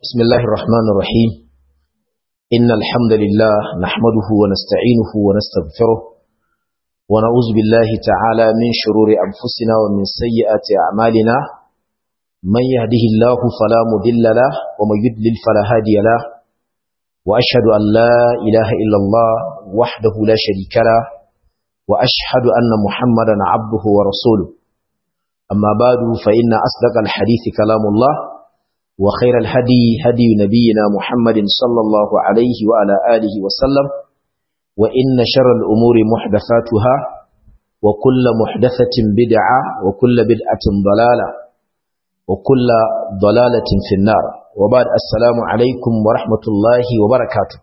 بسم الله الرحمن الرحيم إن الحمد لله نحمده ونستعينه ونستغفره ونعوذ بالله تعالى من شرور أنفسنا ومن سيئات أعمالنا من يهده الله فلا مضل له ومن يضلل فلا هادي له وأشهد أن لا إله إلا الله وحده لا شريك له وأشهد أن محمدا عبده ورسوله أما بعد فإن أصدق الحديث كلام الله وخير الهدي هدي نبينا محمد صلى الله عليه وعلى آله وسلم وإن شر الأمور محدثاتها وكل محدثة بدعة وكل بدعة ضلالة وكل ضلالة في النار وبعد السلام عليكم ورحمة الله وبركاته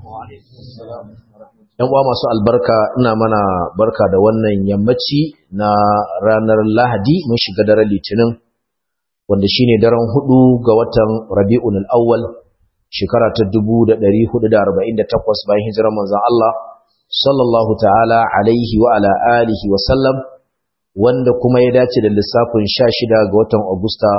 ‘Yan uwa masu albarka ina mana barka da wannan yammaci na ranar Lahadi mun shiga daren Litinin wanda shine daren hudu ga watan Rabi'ul Awwal shekara ta 1448 bayan hijirar manzon Allah sallallahu ta'ala alaihi wa ala alihi wa sallam wanda kuma ya dace da lissafin 16 ga watan Agusta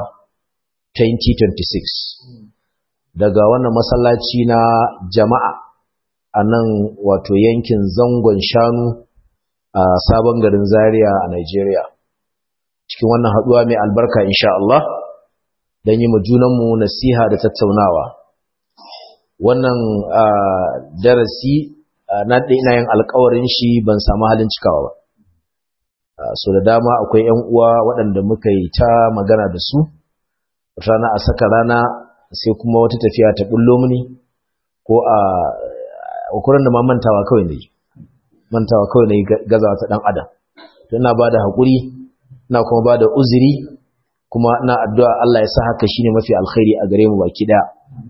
2026 daga wannan masallaci na jama'a a nan wato yankin zangon shanu a sabon garin Zaria a Nigeria cikin wannan haduwa mai albarka insha Allah don yi mu junanmu nasiha da tattaunawa wannan darasi na ina yin alkawarin shi ban samu halin cikawa ba so da dama akwai yan uwa waɗanda muka yi ta magana da su rana a saka rana sai kuma wata tafiya ta bullo mini ko a ukurin da ma mantawa kawai ne mantawa kawai ne gazawa ta dan adam ina ba da haƙuri ina kuma ba da uzuri kuma ina addu'a Allah ya sa haka shine mafi alkhairi a gare mu baki daya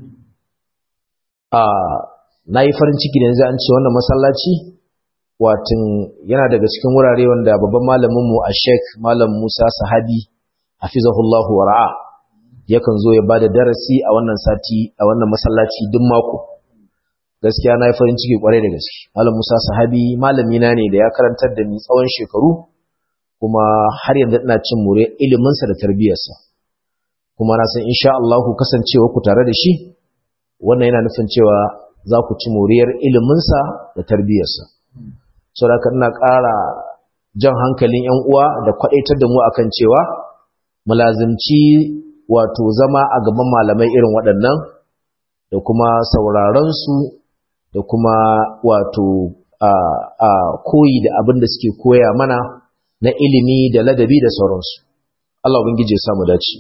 a nayi farin ciki da yanzu an ce wannan masallaci watin yana daga cikin wurare wanda babban malamin mu a Sheikh Malam Musa Sahabi hafizahullahu wa ra'a yakan zo ya bada darasi a wannan sati a wannan masallaci duk mako gaskiya nayi farin ciki kwarai da gaske Malam Musa Sahabi malami na ne da ya karantar da ni tsawon shekaru kuma har yanzu ina cin more iliminsa da tarbiyarsa kuma na san insha Allah ku kasancewa ku tare da shi wannan yana nufin cewa za ku ci moriyar iliminsa da tarbiyarsa saboda ina ƙara jan hankalin ƴan uwa da kwadaitar da mu akan cewa mulazimci wato zama a gaban malamai irin waɗannan da kuma sauraron su da kuma wato a koyi da abin da suke koya mana na ilimi da ladabi da sauransu Allah ubangiji ya samu dace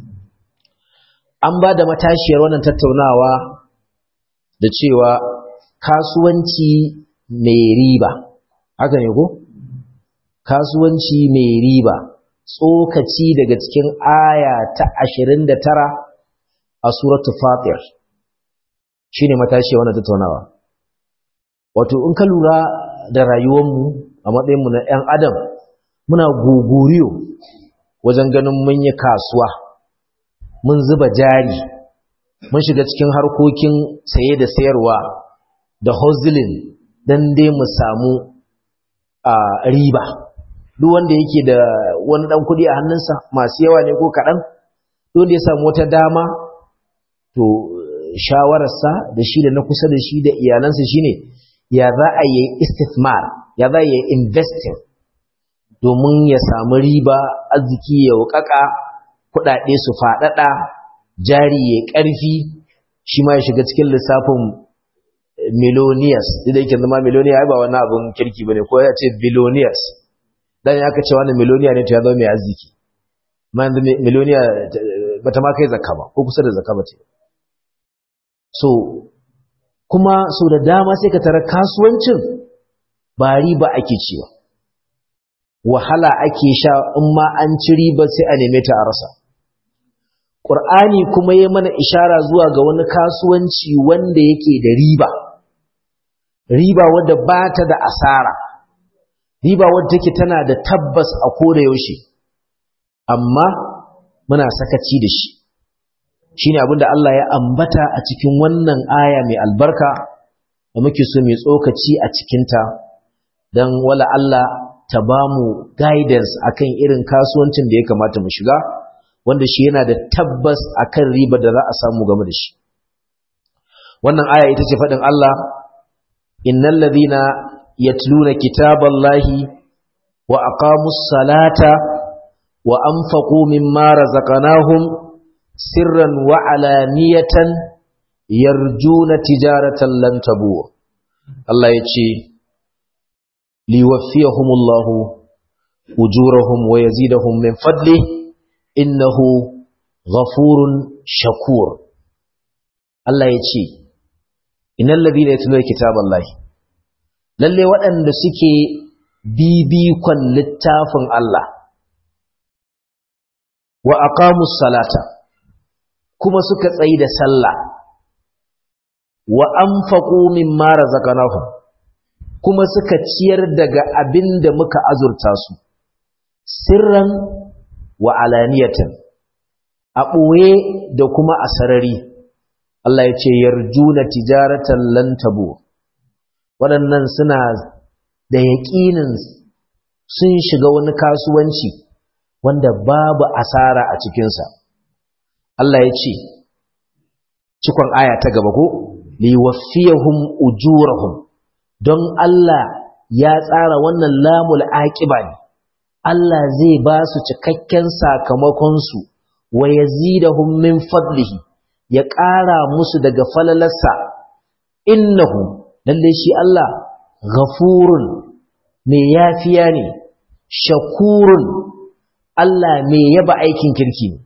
an ba da matashiyar wannan tattaunawa da cewa kasuwanci mai riba haka ne ko kasuwanci mai riba tsokaci daga cikin aya ta 29 a suratul fatir shine matashiyar wannan tattaunawa wato in ka lura da rayuwarmu a matsayinmu na 'yan adam muna guguriyo wajen ganin mun yi kasuwa mun zuba jari mun shiga cikin harkokin saye da sayarwa da hustling don dai mu samu a riba duk wanda yake da wani dan kudi a hannunsa masu yawa ne ko kaɗan duk da ya samu wata dama to shawararsa da shi da na kusa da shi da iyalansa shine ya za a yi istifmar ya za a yi investing domin ya samu riba arziki ya wukaka kudade su fadada jari ya karfi shi ma ya shiga cikin lissafin millionaires da yake zama millionaire ba wani abun kirki bane ko ya ce billionaires dan ya kace wani millionaire ne to ya zama mai arziki ma yanzu millionaire bata ma kai zakka ba ko kusa da zakka ba ce so kuma so da dama sai ka tara kasuwancin ba riba ake cewa wahala ake sha in ma an ci riba sai a neme ta a rasa Qur'ani kuma ya mana ishara zuwa ga wani kasuwanci wanda yake da riba riba wadda ba ta da asara riba wadda take tana da tabbas a koda yaushe amma muna sakaci da shi shine abinda Allah ya ambata a cikin wannan aya mai albarka da muke so mai tsokaci a cikinta don wala Allah ta ba mu guidance akan irin kasuwancin da ya kamata mu shiga wanda shi yana da tabbas akan riba da za a samu game da shi wannan aya ita ce faɗin Allah innal ladhina yatluna kitaballahi wa aqamus salata wa anfaqu mimma razaqnahum sirran wa alaniyatan yarjuna tijaratan lan tabur Allah ya ce liwaffiyahumullahu ujurahum wa yazidahum min fadli innahu ghafurun shakur Allah ya ce innal ladina yatluna kitaballahi lalle waɗanda suke bibikon littafin Allah wa aqamus salata kuma suka tsayi da sallah wa anfaqu mimma razaqnahum kuma suka ciyar daga abin da muka azurta su sirran wa alaniyatan a ɓoye da kuma a sarari Allah ya ce yarjuna tijaratan lan tabu waɗannan suna da yaƙinin sun shiga wani kasuwanci wanda babu asara a cikinsa Allah ya ce cikon aya ta gaba ko liwaffiyahum ujurahum don Allah ya tsara wannan lamul aqiba ne Allah zai ba su cikakken sakamakon su wa yazidahum min fadlihi ya ƙara musu daga falalarsa innahu lalle shi Allah ghafurun mai yafiya ne shakurun Allah mai yaba aikin kirki ne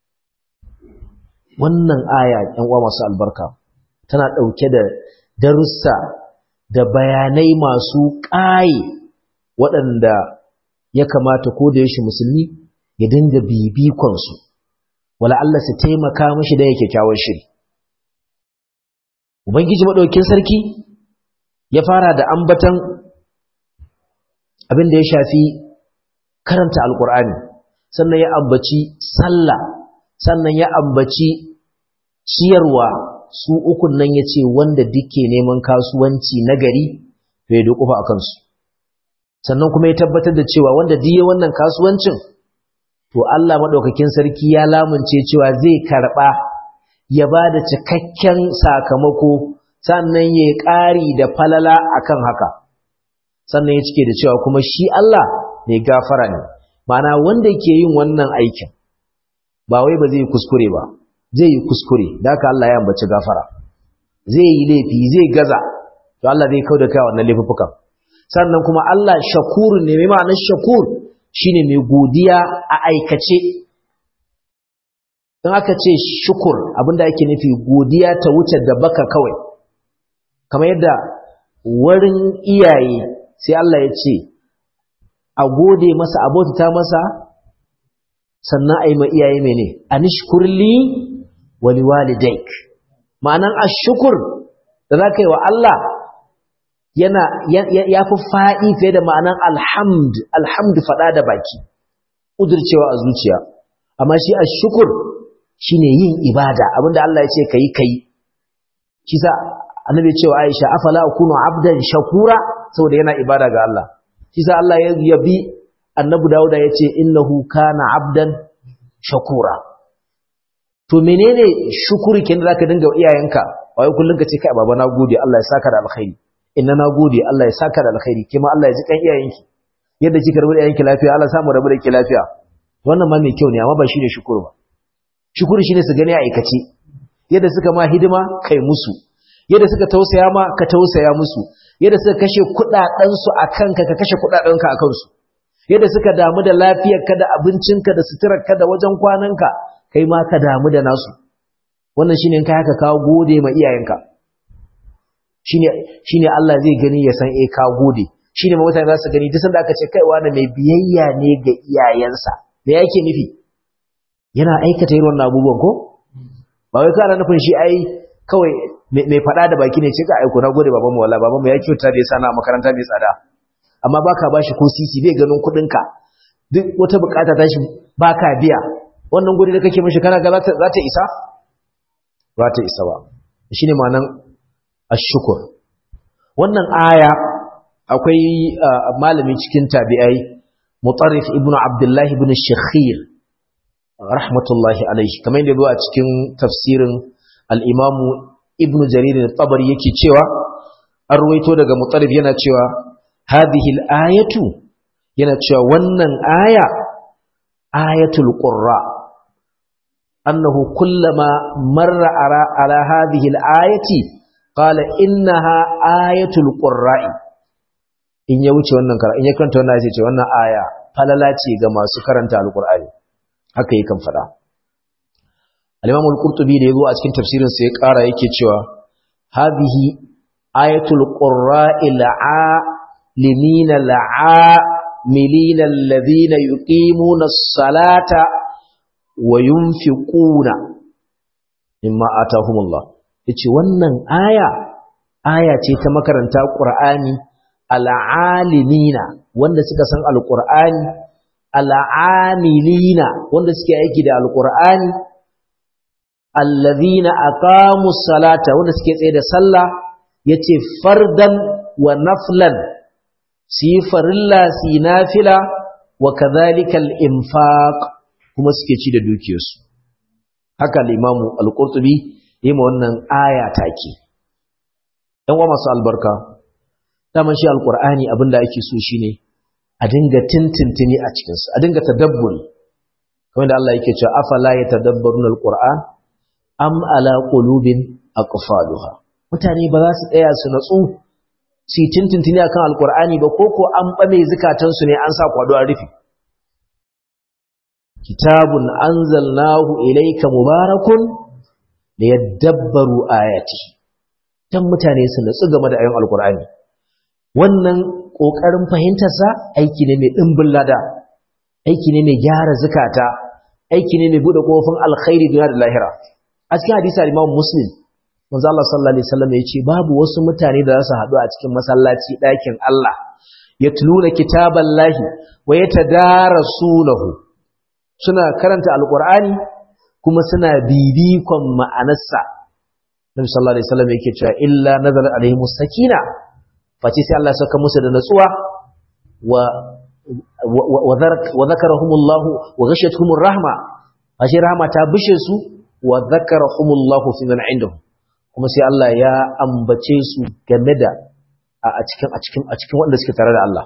wannan aya ɗan uwa masu albarka tana ɗauke da darussa da bayanai masu ƙaye waɗanda ya kamata ko da yaushe musulmi ya dinga bibikonsu wala Allah su taimaka mashi da yake kyawun shiri ubangiji maɗaukin sarki ya fara da ambatan abin da ya shafi karanta alkur'ani sannan ya ambaci sallah sannan ya ambaci ciyarwa su ukun nan ya ce wanda duke neman kasuwanci na gari to ya dukufa a kansu sannan kuma ya tabbatar da cewa wanda diye wannan kasuwancin to Allah maɗaukakin sarki ya lamunce cewa zai karɓa ya ba da cikakken sakamako sannan ya ƙari da falala akan haka sannan ya cike da cewa kuma shi Allah mai gafara ne mana wanda ke yin wannan aikin ba wai ba zai kuskure ba zai yi kuskure da haka Allah ya ambaci gafara zai yi laifi zai gaza to Allah zai kauda kai wannan laifukan sannan kuma Allah shakurun ne mai ma'anar shakur shine mai godiya a aikace don aka ce shukur abinda ake nufi godiya ta wuce da baka kawai kamar yadda warin iyaye sai Allah ya ce a gode masa a bautata masa sannan a yi ma iyaye mene a nishkurli wani walidaik ma'anan a shukur da za ka yi wa Allah yana ya fi fa'i fiye da ma'anan alhamd alhamd faɗa da baki ƙudurcewa a zuciya amma shi a shukur shi ne yin ibada abinda Allah ya ce ka yi ka yi shi sa annabi cewa aisha afala akunu abdan shakura saboda yana ibada ga Allah shi sa Allah ya yabi annabi Dawuda ya ce innahu kana abdan shakura to menene shukuri kin da zaka dinga iyayenka wai kullun ka ce kai baba na gode Allah ya saka da alkhairi inna na gode Allah ya saka da alkhairi kima Allah ya ji kan iyayenki yadda kika rabu da iyayenki lafiya Allah samu rabu da ki lafiya wannan ma mai kyau ne amma ba shine shukuru ba shukuru shine su gani a aikace yadda suka ma hidima kai musu yadda suka tausaya ma ka tausaya musu yadda suka kashe kudaden su akan ka ka kashe kudaden ka akan su yadda suka damu da lafiyarka da abincinka da suturarka da wajen kwananka kai ma ka damu da nasu wannan shine in kai haka ka gode ma iyayenka shine shine Allah zai gani ya san eh ka gode shine ma mutane za su gani duk sanda aka ce kai wani mai biyayya ne ga iyayensa me yake nufi yana aikata irin wannan abubuwan ko ba wai kana nufin shi ai kawai mai fada da baki ne ce ka aiko na gode babanmu wallahi babanmu ya kyauta da ya sana a makaranta mai tsada amma baka bashi ko sisi bai ganin kuɗinka duk wata bukata ta shi baka biya wannan gode da kake mishi kana ga za ta isa ba ta isa ba shine ma'anan ashkur wannan aya akwai malami cikin tabi'ai mutarrif ibnu abdullah ibn shakhir rahmatullahi alaihi kamar yadda zuwa cikin tafsirin al-imam ibnu jarir al-tabari yake cewa an ruwaito daga mutalib yana cewa hadhihi al-ayatu yana cewa wannan aya ayatul qurra annahu kullama marra ara ala hadhihi al-ayati qala innaha ayatul qurra'i in ya wuce wannan kara in ya kanta wannan sai ce wannan aya falala ce ga masu karanta alqur'ani haka yakan fada al-imam al-qurtubi da yazo a cikin tafsirin sa ya kara yake cewa hadhihi ayatul qurra'il limina la'amilina alladhina yuqimuna as-salata wa yunfiquna mimma atahumullah yace wannan aya aya ce ta makaranta qur'ani al'alimina wanda suka san alqur'ani al'amilina wanda suke aiki da alqur'ani alladhina aqamus salata wanda suke tsaye da sallah yace fardan wa naflan su yi farilla su yi nafila wa kadhalika al-infaq kuma suke ci da dukiyarsu haka al-imamu al-qurtubi yi ma wannan aya take dan uwa masu albarka daman shi al-qur'ani abinda ake so shine a dinga tintintini a cikin sa a dinga tadabburi kamar da Allah yake cewa afala yatadabbaruna al-qur'an am ala qulubin aqfaluha mutane ba za su tsaya su natsu su yi tintintini a kan alkur'ani ba ko ko an ɓame zukatansu ne an sa kwado a rufe kitabun an zalnahu ilaika mubarakun da ya dabbaru ayati don mutane su natsu game da ayon alkur'ani wannan ƙoƙarin fahimtarsa aiki ne mai ɗimbin lada aiki ne mai gyara zukata aiki ne mai buɗe ƙofin alkhairi duniya da lahira a cikin hadisi al-imam muslim manzo Allah sallallahu alaihi wasallam yace babu wasu mutane da za su haɗu a cikin masallaci ɗakin Allah yatluna kitaballahi wa yatadarasunahu suna karanta alqur'ani kuma suna bibikon ma'anarsa Nabi sallallahu alaihi wasallam yake cewa illa nazala alaihimus sakina face sai Allah ya saka musu da natsuwa wa wa zakarahumullahu wa ghashiyatuhumur rahma ashe rahma ta bishe su wa zakarahumullahu fi man indahum kuma sai Allah ya ambace su game da a cikin a cikin a cikin wanda suke tare da Allah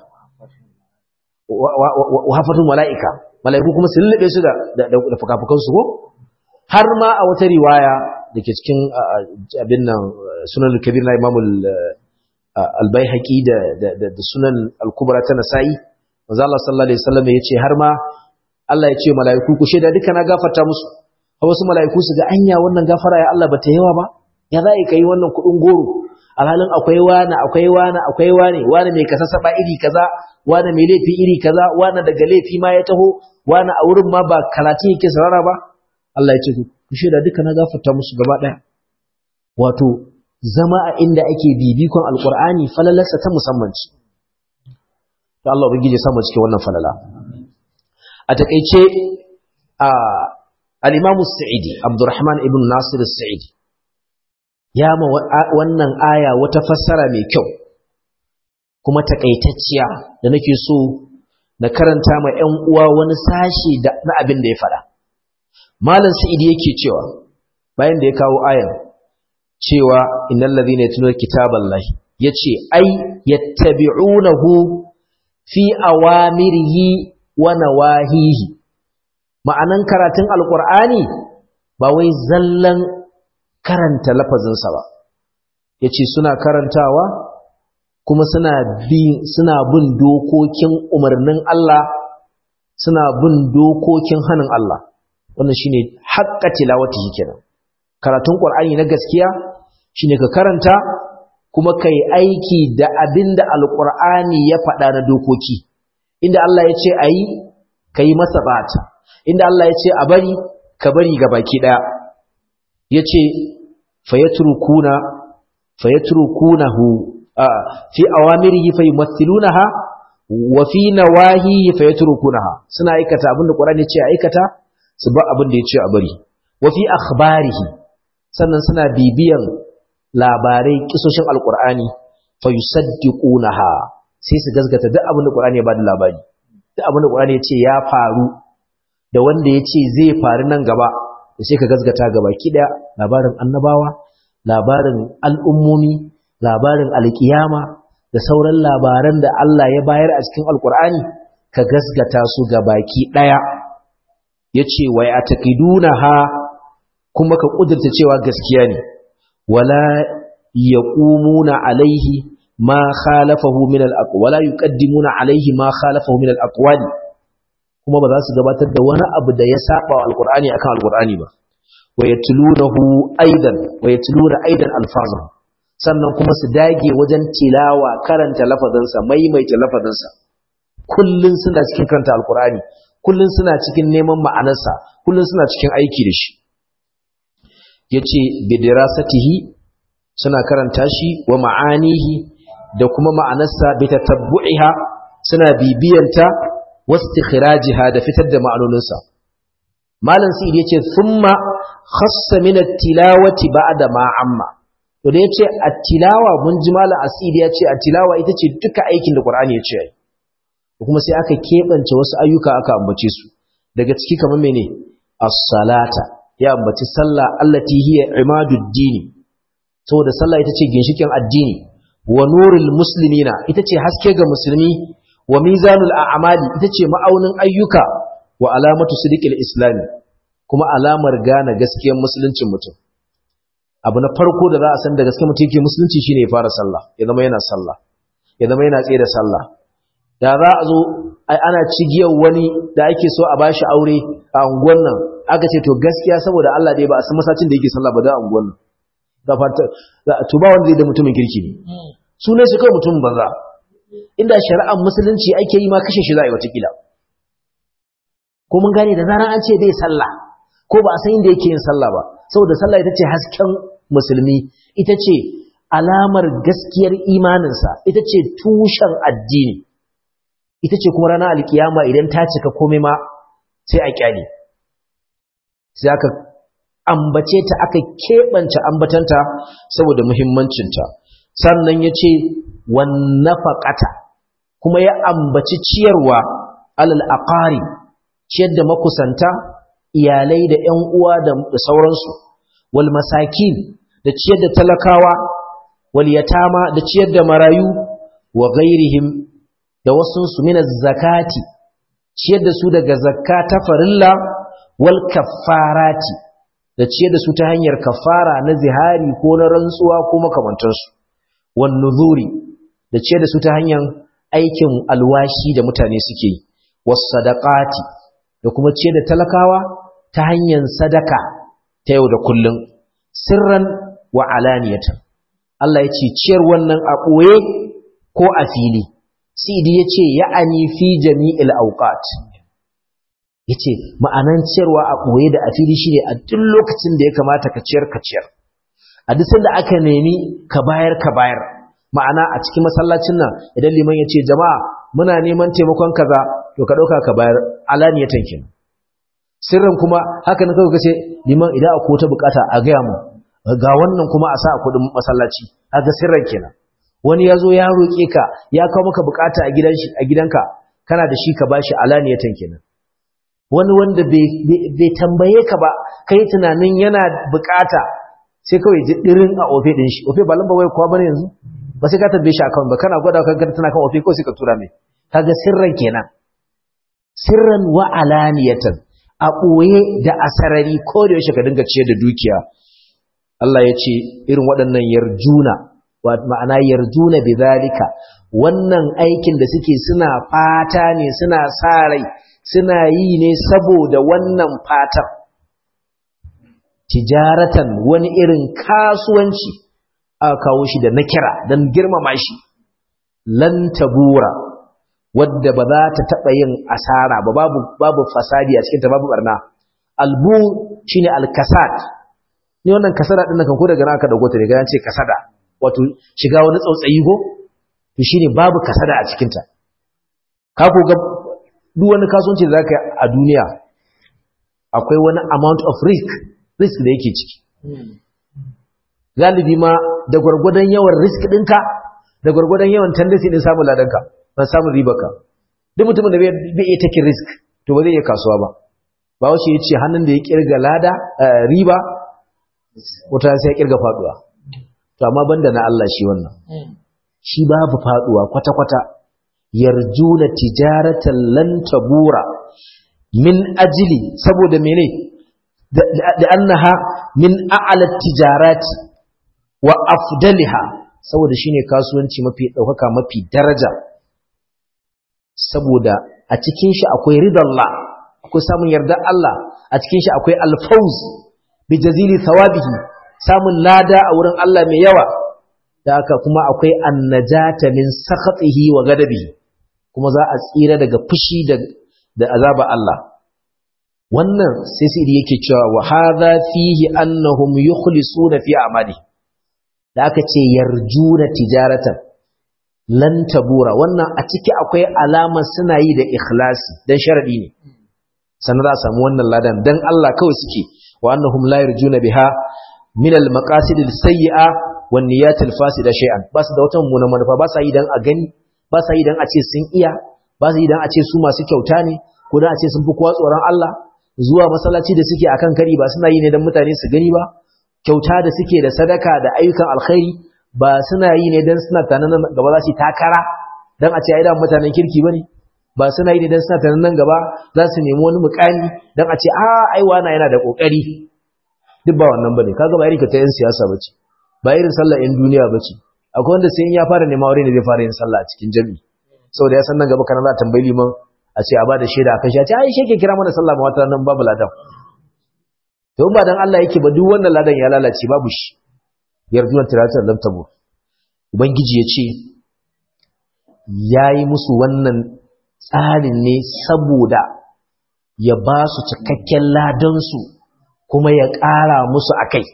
wa hafatul malaika malaiku kuma su lullube su da da fukafukan su ko har ma a wata riwaya dake cikin abin nan sunan al-kabir na Imam al-Baihaqi da da sunan al-Kubra ta Nasa'i manzo Allah sallallahu alaihi wasallam yace har ma Allah ya ce malaiku ku sheda duka na gafarta musu wasu malaiku su ga anya wannan gafara ya Allah bata yawa ba ya za ka yi wannan kuɗin goro alhalin akwai wani akwai wani akwai wani wani mai kasasaba iri kaza wani mai laifi iri kaza wani daga laifi ma ya taho wani a wurin ma ba karatun yake sarara ba Allah ya ce ku shaida duka na gafarta musu gaba ɗaya wato zama a inda ake bibikon alkur'ani falalarsa ta musamman ce ta Allah ubangiji samu cikin wannan falala a takeice a al-Imam Sa'idi Abdurrahman ibn Nasir Sa'idi ya ma wannan aya wata fassara mai kyau kuma takaitacciya da nake so na karanta ma ƴan uwa wani sashi da na abin da ya faɗa malam sa'idi yake cewa bayan da ya kawo ayan cewa innal ladhina yatluna kitaballahi yace ai yattabi'unahu fi awamirihi wa nawahihi ma'anan karatun alqur'ani ba wai zallan karanta lafazinsa ba ya ce suna karantawa kuma suna bin suna bin dokokin umarnin Allah suna bin dokokin hannun Allah wannan shine haqqa tilawatihi kenan karatun qur'ani na gaskiya shine ka karanta kuma kai aiki da abinda alqur'ani ya faɗa na dokoki inda Allah ya ce ayi kai masa bata inda Allah ya ce a bari ka bari ga baki daya yace fayatrukuna fayatrukunahu fi awamirihi fayumathilunaha wa fi nawahihi fayatrukunaha suna aikata abinda Qur'ani ya ce aikata su ba abin da ya ce a bari wa fi akhbarihi sannan suna bibiyan labarai kisoshin alqur'ani fayusaddiqunaha sai su gazgata duk abin da Qur'ani ya bada labari duk abin da Qur'ani ya ce ya faru da wanda ya ce zai faru nan gaba da sai ka gazgata gaba ki daya labarin annabawa labarin al'ummomi labarin alkiyama da sauran labaran da Allah ya bayar a cikin alkur'ani ka gasgata su ga baki ɗaya ya ce wai a taƙiduna ha kuma ka ƙudurta cewa gaskiya ne wala ya ƙumuna alaihi ma khalafahu min al-aqwali wala yuqaddimuna alaihi ma khalafahu min al-aqwali kuma ba za su gabatar da wani abu da ya saba wa alqur'ani akan alqur'ani ba wa yatlunahu aidan wa yatluna aidan alfazahu sannan kuma su dage wajen tilawa karanta lafazinsa maimaita lafazinsa kullun suna cikin karanta alqur'ani kullun suna cikin neman ma'anarsa kullun suna cikin aiki da shi yace bidirasatihi suna karanta shi wa ma'anihi da kuma ma'anarsa bi tatabbu'iha suna bibiyanta wastikhrajiha da fitar da ma'anoninsa malam sa'id yace thumma khassa min at-tilawati ba'da ma amma to da yace at-tilawa mun ji malam asid yace at-tilawa ita ce duka aikin da qur'ani ya ce kuma sai aka kebance wasu ayyuka aka ambace su daga ciki kamar mene as-salata ya ambaci sallah allati hiya imaduddini saboda sallah ita ce ginshikin addini wa nurul muslimina ita ce haske ga musulmi wa mizanul a'mali ita ce ma'aunin ayyuka wa alamatu sidiqil islami kuma alamar gane gaskiyar musuluncin mutum abu na farko da za a san da gaskiyar mutum yake musulunci shine ya fara sallah ya zama yana sallah ya zama yana tsaye da sallah da za a zo ana cigiyar wani da ake so a bashi aure a unguwan nan aka ce to gaskiya saboda Allah dai ba a san masacin da yake sallah ba da unguwan nan da fata to ba wanda zai da mutumin kirki ne sunan shi kawai mutumin banza inda shari'ar musulunci ake yi ma kashe shi za a yi watakila ko mun gane da zaran an ce bai sallah ko ba a san inda yake yin sallah ba saboda sallah ita ce hasken musulmi ita ce alamar gaskiyar imaninsa ita ce tushen addini ita ce kuma ranar alkiyama idan ta cika komai ma sai a kyale sai aka ambace ta aka keɓance ambatanta saboda muhimmancinta sannan ya ce wannafaƙata kuma ya ambaci ciyarwa alal aqari ciyar da makusanta iyalai da ƴan uwa da sauransu wal masakin da ciyar da talakawa wal yatama da ciyar da marayu wa ghairihim da wasu su min zakati ciyar da su daga zakka ta farilla wal kaffarati da ciyar da su ta hanyar kafara na zihari ko na rantsuwa ko makamantansu wan nuzuri da ciyar da su ta hanyar aikin alwashi da mutane suke yi was sadaqati da kuma ciyar da talakawa ta hanyar sadaka ta yau da kullum sirran wa alaniyatan Allah ya ce ciyar wannan a ɓoye ko a fili sidi ya ce ya'ani fi jami'il auqat ya ce ma'anan ciyarwa a ɓoye da a fili shi ne a duk lokacin da ya kamata ka ciyar ka ciyar a duk sanda aka nemi ka bayar ka bayar ma'ana a cikin masallacin nan idan liman ya ce jama'a muna neman taimakon kaza to ka ɗauka ka bayar alaniyatan kenan sirrin kuma haka na kawai kace liman idan akwai wata bukata a gaya mu ga wannan kuma a sa a kudin masallaci haka sirran kenan wani ya zo ya roƙe ka ya kawo maka bukata a gidan shi a gidanka kana da shi ka bashi alaniyatan kenan wani wanda bai tambaye ka ba kai tunanin yana bukata sai kawai ji dirin a ofe din shi ofe ba lamba wai kuwa bane yanzu ba sai ka tambaye shi account ba kana gwada ka ga tana kan ofe ko sai ka tura mai kaga sirran kenan sirran wa alaniyatan a ɓoye da asarari ko da yaushe ka dinga ciyar da dukiya Allah ya ce irin waɗannan yarjuna ma'ana yarjuna bi zalika wannan aikin da suke suna fata ne suna sa rai suna yi ne saboda wannan fatan tijaratan wani irin kasuwanci aka kawo shi da nakira don girmama shi lan tabura wadda ba za ta taɓa yin asara ba babu babu fasadi a cikinta babu barna albu shine alkasad ni wannan kasada din kan ko daga nan aka dago ta ne ga ce kasada wato shiga wani tsautsayi go to shine babu kasada a cikinta ka ko ga duk wani kasuwanci da zaka yi a duniya akwai wani amount of risk risk da yake ciki galibi ma da gwargwadon yawan risk ɗinka da gwargwadon yawan tendency din samun ladanka ban samun ribarka duk mutumin da bai iya take risk to ba zai iya kasuwa ba ba wace ya ce hannun da ya kirga lada riba wata sai ya kirga faduwa to amma banda na Allah shi wannan shi babu faduwa kwata-kwata yarjuna tijaratan lan tabura min ajili saboda mene da annaha min a'la tijarati wa afdaliha saboda shine kasuwanci mafi daukaka mafi daraja saboda a cikin shi akwai ridallah akwai samun yardar Allah a cikin shi akwai alfawz bi jazili thawabihi samun lada a wurin Allah mai yawa da haka kuma akwai annajata min sakhatihi wa gadabihi kuma za a tsira daga fushi da da azaba Allah wannan sai sai yake cewa wa hadha fihi annahum yukhlisuna fi amali da aka ce yarjuna tijaratan lan tabura wannan a ciki akwai alama suna yi da ikhlasi dan sharadi ne sannan za a samu wannan ladan dan Allah kawai suke wa annahum la yarjuna biha min al maqasid al sayyi'a wan niyyat al fasida shay'an ba su da wata mummunan manufa ba sa yi dan a gani ba sa yi dan a ce sun iya ba sa yi dan a ce su masu kyauta ne ko dan a ce sun fi kowa tsoron Allah zuwa masallaci da suke akan kari ba suna yi ne dan mutane su gani ba kyauta da suke da sadaka da ayyukan alkhairi ba suna yi ne dan suna tanan nan gaba za su takara dan a ce ai da mutanen kirki bane ba suna yi ne dan suna tanan nan gaba za su nemi wani mukami dan a ce a ai wana yana da kokari duk ba wannan bane kaga ba irin ka ta yan siyasa bace ba irin sallar yan duniya bace akwai wanda sai in ya fara neman aure ne zai fara yin sallah a cikin jami'i saboda ya san nan gaba kana za a tambayi liman a ce a ba da shaida akan shi a ce ai shi ke kira mana sallah ma wata nan babu ladan to ba dan Allah yake ba duk wannan ladan ya lalace babu shi yarjuwan tiratar lam tabo ubangiji ya ce yayi musu wannan tsarin ne saboda ya ba su cikakken ladan su kuma ya ƙara musu akai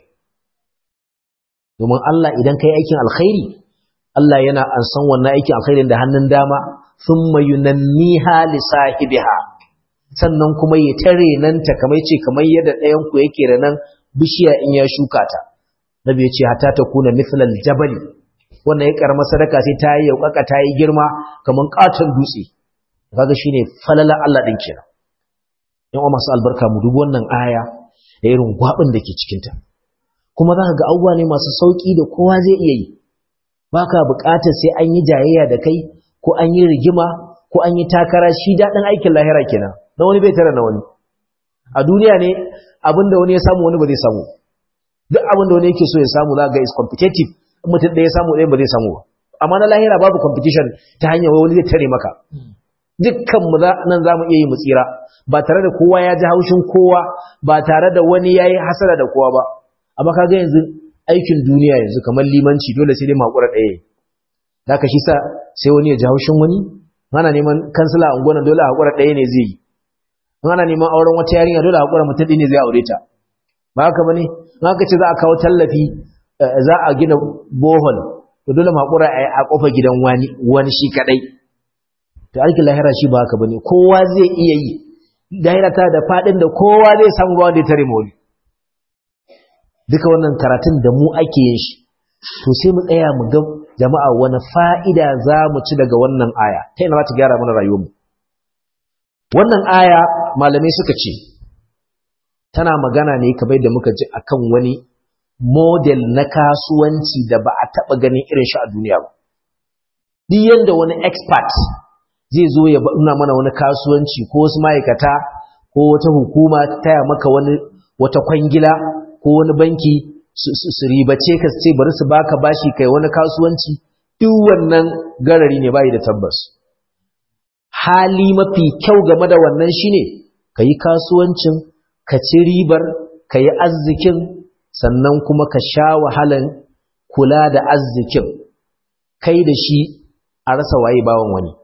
domin Allah idan kai aikin alkhairi Allah yana ansan wannan aikin alkhairin da hannun dama thumma yunanniha li sahibiha sannan kuma ya tare nan ta kamar ce kamar yadda ɗayan ku yake renan bishiya in ya shuka ta nabi ya ce hatta ta kuna mithlal jabali wannan ya karama sadaka sai ta yi yaukaka ta yi girma kamar katon dutse kaga shine falala Allah din kenan yan masu albarka mu dubi wannan aya da irin gwabin da ke cikin ta kuma zaka ga abubuwa ne masu sauki da kowa zai iya yi baka buƙatar sai an yi jayayya da kai ko an yi rigima ko an yi takara shi daɗin aikin lahira kenan na wani bai tara na wani a duniya ne abinda wani ya samu wani ba zai samu duk abinda wani yake so ya samu za ga is competitive in mutum ɗaya ya samu ɗayan ba zai samu ba amma na lahira babu competition ta hanyar wani zai tare maka dukkan mu nan za mu iya yi mu tsira ba tare da kowa ya ji haushin kowa ba tare da wani ya yi hasara da kowa ba amma kaga yanzu aikin duniya yanzu kamar limanci dole sai dai makura ɗaya da ka shi sa sai wani ya ji haushin wani ana neman kansila a unguwan dole a haƙura ɗaya ne zai yi ana neman auren wata yarinya dole a haƙura mutum ɗaya ne zai aure ta ba haka bane in aka ce za a kawo tallafi za a gina bohol to dole haƙura a ƙofa gidan wani wani shi kaɗai to aikin lahira shi ba haka bane kowa zai iya yi lahira ta da faɗin da kowa zai samu ba wanda ya tare mawali duka wannan karatun da mu ake yin shi to sai mu tsaya mu ga jama'a wani fa'ida za mu ci daga wannan aya ta yana za ta gyara mana rayuwarmu wannan aya malamai suka ce tana magana ne kamar da muka ji akan wani model na kasuwanci da ba a taɓa ganin irin shi a duniya ba duk yanda wani expert zai zo ya nuna mana wani kasuwanci ko wasu ma'aikata ko wata hukuma ta taya maka wani wata kwangila ko wani banki su ribace ka ce bari su baka bashi kai wani kasuwanci duk wannan garari ne bai da tabbas hali mafi kyau game da wannan shine ka yi kasuwancin ka ci ribar ka yi arzikin sannan kuma ka sha wahalan kula da arzikin kai da shi a rasa waye bawan wani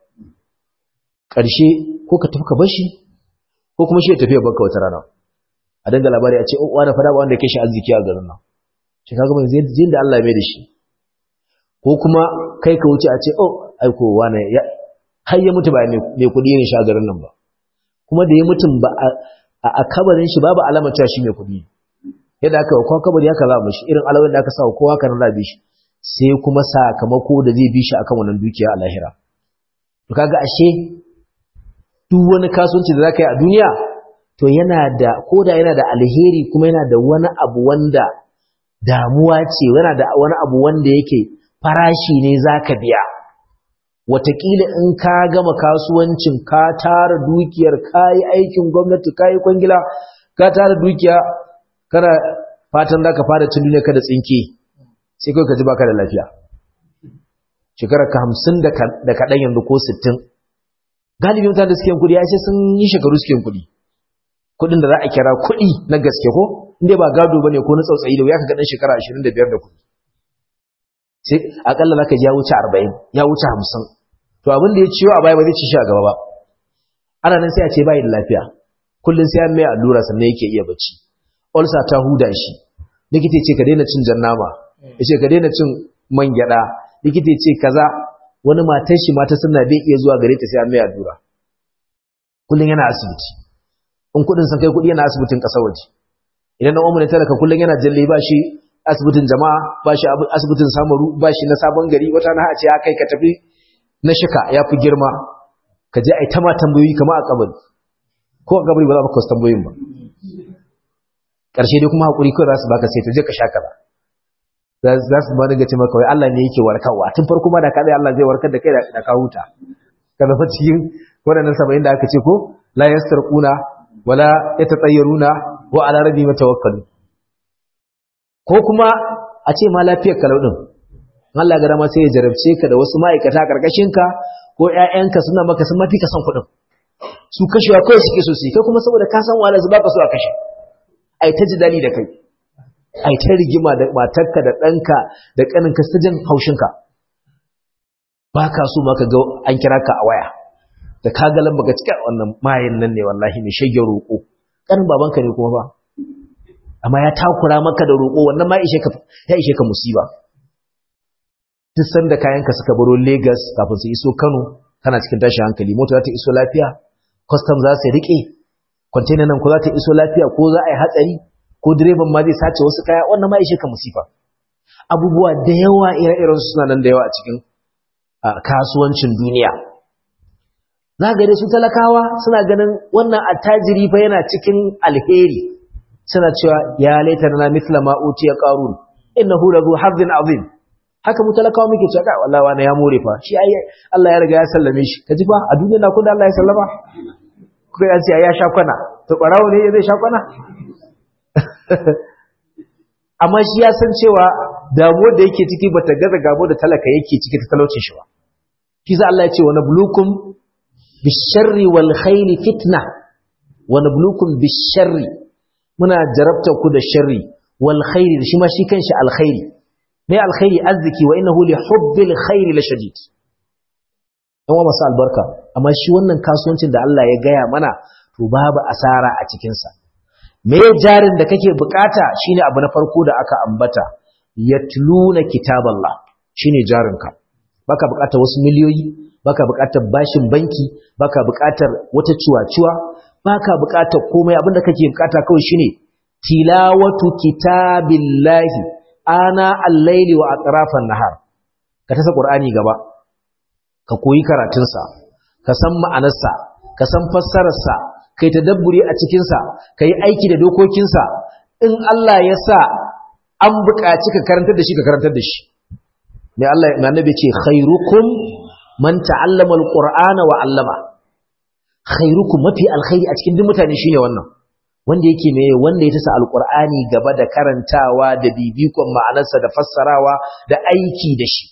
ƙarshe ko ka tafi ka bashi ko kuma shi ya tafi ya baka wata rana a danga labari a ce o wani fada ba wanda ke shi arziki a garin nan shi kaga mai zai da Allah ya mai da shi ko kuma kai ka wuce a ce oh aiko wani ya har ya mutu ba mai kudi yin sha garin nan ba kuma da ya mutum ba a kabarin shi babu alamar cewa shi mai kudi yadda aka kawo kabari haka za mu shi irin alawar da aka sa kowa kan rabi shi sai kuma sakamako da zai bi shi akan wannan dukiya a lahira to kaga ashe duk wani kasuwanci da zaka yi a duniya to yana da koda yana da alheri kuma yana da wani abu wanda damuwa ce yana da wani abu wanda yake farashi ne zaka biya watakila in ka gama kasuwancin ka tara dukiyar ka yi aikin gwamnati ka yi kwangila ka tara dukiya kana fatan za ka fara cin duniya ka da tsinke sai kawai ka ji baka da lafiya shekarar ka hamsin da kaɗan yanzu ko sittin galibin mutane da suke yin kuɗi ya ce sun yi shekaru suke yin kuɗi kuɗin da za a kira kuɗi na gaske ko inda ba gado ba ne ko na tsautsayi da ya ka gaɗin shekara ashirin da biyar da kuɗi sai akalla za ka ji ya wuce arba'in ya wuce hamsin to abin da ya ciwo a baya ba zai ci shi a gaba ba ana nan sai a ce bai da lafiya kullum sai an mai allura sannan yake iya bacci ulcer ta huda shi likita ce ka daina cin jan nama ya ce ka daina cin man gyada likita ce kaza wani matar shi mata suna bai iya zuwa gare ta sai an mai allura kullum yana asibiti in kudin san kai kudi yana asibitin kasar waje idan na umarni talaka kullum yana jalle ba shi asibitin jama'a ba shi asibitin samaru ba shi na sabon gari wata na ce ya kai ka tafi na shika ya fi girma ka je a yi ta ma tambayoyi kama a kabari ko a kabari ba za ka tambayoyin ba ƙarshe dai kuma haƙuri kawai za su baka sai ta je ka sha kaza za su ba daga ce maka wai Allah ne yake warkarwa tun farko ma da ka Allah zai warkar da kai da ka huta ka zama cikin waɗannan saba'in da aka ce ko la yastarquna wala yatatayyaruna wa ala rabbi matawakkalu ko kuma a ce ma lafiyar kalau din Allah ga dama sai ya jarabce ka da wasu ma'aikata karkashin ka ko ƴaƴanka suna maka sun mafi ka san kuɗin su kashewa kawai suke so su kai kuma saboda ka san wahala su baka so a kashe ai ta jidali da kai ai ta rigima da matarka da ɗanka da ƙaninka su jin haushinka ba ka so ma ka ga an kira ka a waya da ka ga lamba ga cika wannan mayin nan ne wallahi mai shagge roƙo ƙanin babanka ne kuma ba amma ya takura maka da roƙo wannan ma ya ishe ka musiba duk sanda kayanka suka baro Lagos kafin su iso Kano kana cikin tashin hankali mota za ta iso lafiya custom za su rike container nan ko za ta iso lafiya ko za a yi hatsari ko direban ma zai sace wasu kaya wannan ma ishe ka musifa abubuwa da yawa ire-iren suna nan da yawa a cikin kasuwancin duniya za ga su talakawa suna ganin wannan attajiri fa yana cikin alheri suna cewa ya laita na mithla ma utiya qarun innahu lahu hazzin azim haka mu talakawa muke cewa kai wallahi wani ya more fa shi ai Allah ya riga ya sallame shi kaji fa a duniya na kun da Allah ya sallama kuka ya ce ya sha kwana to barawo ne zai sha kwana amma shi ya san cewa damuwar da yake ciki bata gaza gabo da talaka yake ciki ta talaucin shi ba shi za Allah ya ce wa nablukum bisharri wal khairi fitna wa nablukum bisharri muna jarabta ku da sharri wal khairi shi ma shi kanshi alkhairi mai alkhairi arziki wa innahu li hubbil khairi la shadid dan wa masu albarka amma shi wannan kasuwancin da Allah ya gaya mana to babu asara a cikin sa me jarin da kake bukata shine abu na farko da aka ambata yatluna kitaballah shine jarinka baka bukatar wasu miliyoyi baka bukatar bashin banki baka bukatar wata ciwa-ciwa baka bukatar komai abinda kake bukata kawai shine tilawatu kitabillahi ana al-laili wa atrafan nahar ka tasa qur'ani gaba ka koyi karatunsa ka san ma'anarsa ka san fassararsa kai tadabburi a cikin sa kai aiki da dokokinsa in Allah ya sa an buƙaci ka karantar da shi ka karantar da shi mai Allah mai annabi ce khairukum man ta'allama al-qur'ana wa 'allama khairukum mafi alkhairi a cikin duk mutane shine wannan wanda yake mai wanda ya tasa alqur'ani gaba da karantawa da bibikon ma'anarsa da fassarawa da aiki da shi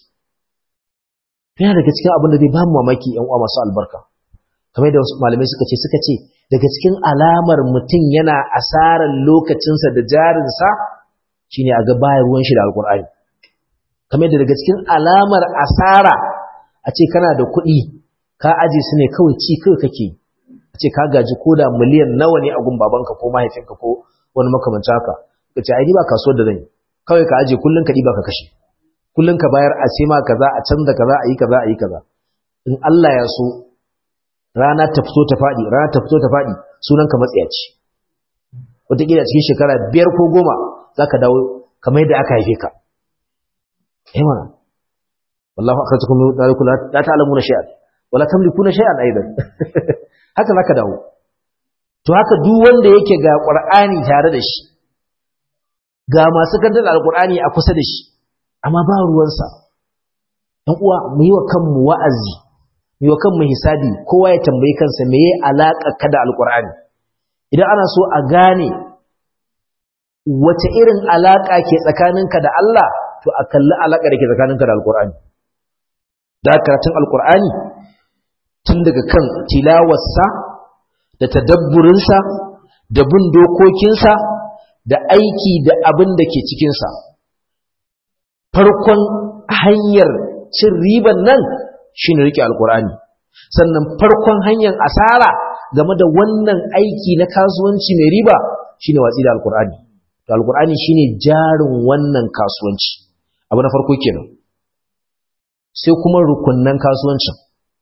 yana daga cikin abin da zai ba mu mamaki yan uwa masu albarka kamar da malamai suka ce suka ce daga cikin alamar mutum yana asarar lokacinsa da jarinsa shine a ga bayar ruwan shi da alqur'ani kamar da daga cikin alamar asara a ce kana da kuɗi ka aje su ne kawai ci kawai kake a ce ka gaji ko da miliyan nawa ne a gun babanka ko mahaifinka ko wani makamancin haka ka ce ai ba kasuwar da zan yi kawai ka aje kullun ka ɗiba ka kashe kullun ka bayar a ce ma kaza a canza kaza a yi kaza a yi kaza in Allah ya so rana ta fito ta faɗi rana ta fito ta faɗi sunan ka matsiyaci wataƙila cikin shekara biyar ko goma za ka dawo kamar yadda aka haife ka yawa wallahu akhrajakum min darikum la ta'lamuna shay'an wala tamlikuna shay'an aidan haka zaka dawo to haka duk wanda yake ga qur'ani tare da shi ga masu kantar alkur'ani a kusa da shi amma ba ruwansa ɗan uwa mu yi wa kanmu wa'azi mu yi wa kanmu hisabi kowa ya tambayi kansa me ya alaƙa ka da alkur'ani idan ana so a gane wace irin alaƙa ke tsakaninka da Allah to a kalli alaƙa da ke tsakaninka da alkur'ani da karatun alkur'ani tun daga kan tilawarsa da tadabburinsa da bin dokokinsa da aiki da abin da ke cikinsa farkon hanyar cin riban nan shi ne riƙe alkur'ani sannan farkon hanyar asara game da wannan aiki na kasuwanci mai riba shi ne watsi da alkur'ani to alkur'ani shi ne jarin wannan kasuwanci abu na farko kenan sai kuma rukunnan kasuwancin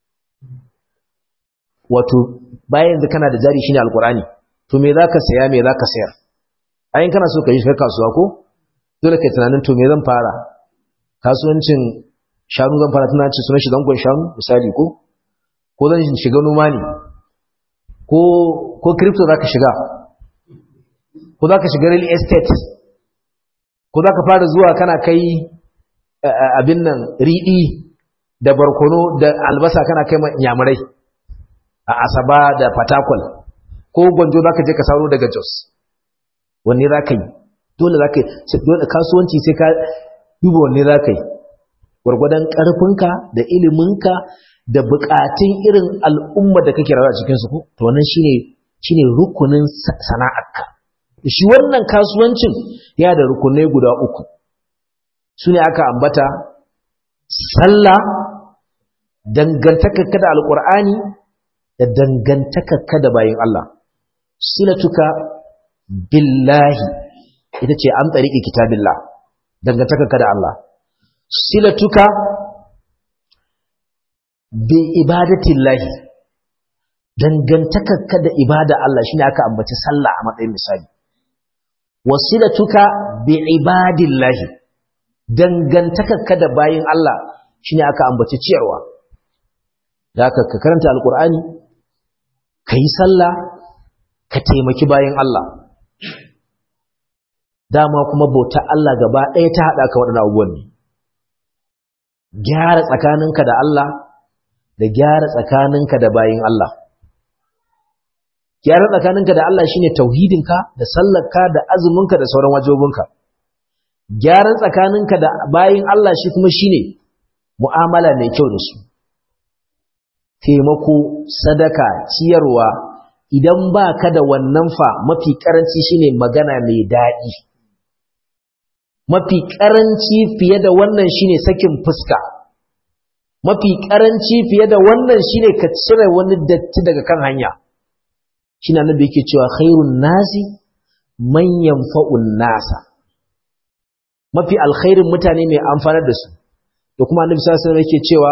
wato bayan da kana da jari shine alkur'ani to me zaka saya me zaka sayar ayin kana so ka yi shiga kasuwa ko dole kai tunanin to me zan fara kasuwancin shanu zan fara tunanin sunan shi zangon shanu misali ko ko zan shiga noma ne ko ko crypto zaka shiga ko zaka shiga real estate ko zaka fara zuwa kana kai abin nan riɗi da barkono da albasa kana kai yamurai a asaba da fatakwal ko gwanjo za ka je ka saro daga jos wanne za ka yi dole za ka yi dole kasuwanci sai ka duba wanne za ka yi gwargwadon ƙarfinka da iliminka da buƙatun irin al'umma da kake rayuwa a cikinsu ko to wannan shine shine rukunin sana'arka shi wannan kasuwancin ya da rukunai guda uku su ne aka ambata sallah dangantakarka da alƙur'ani da dangantakarka da bayin Allah silatuka billahi ita ce an tsariki kitabillah dangantakarka da Allah silatuka bi ibadatillahi dangantakarka da ibada Allah shine aka ambaci sallah a matsayin misali wasilatuka bi ibadillahi dangantakarka da bayin Allah shine aka ambaci ciyarwa da ka karanta alkur'ani ka yi sallah ka taimaki bayan Allah dama kuma bauta Allah gaba ɗaya ta haɗa ka waɗanda abubuwan ne gyara tsakaninka da Allah da gyara tsakaninka da bayan Allah gyara tsakaninka da Allah shine tauhidinka da sallarka da azuminka da sauran wajobinka gyaran tsakaninka da bayan Allah shi kuma shine mu'amala mai kyau da su taimako sadaka ciyarwa idan ba ka da wannan fa mafi karanci shine magana mai daɗi mafi karanci fiye da wannan shine sakin fuska mafi karanci fiye da wannan shine ka cire wani datti daga kan hanya shine annabi yake cewa khairun nasi man yanfa'un nasa mafi alkhairin mutane mai amfanar da su da kuma annabi sallallahu alaihi wasallam yake cewa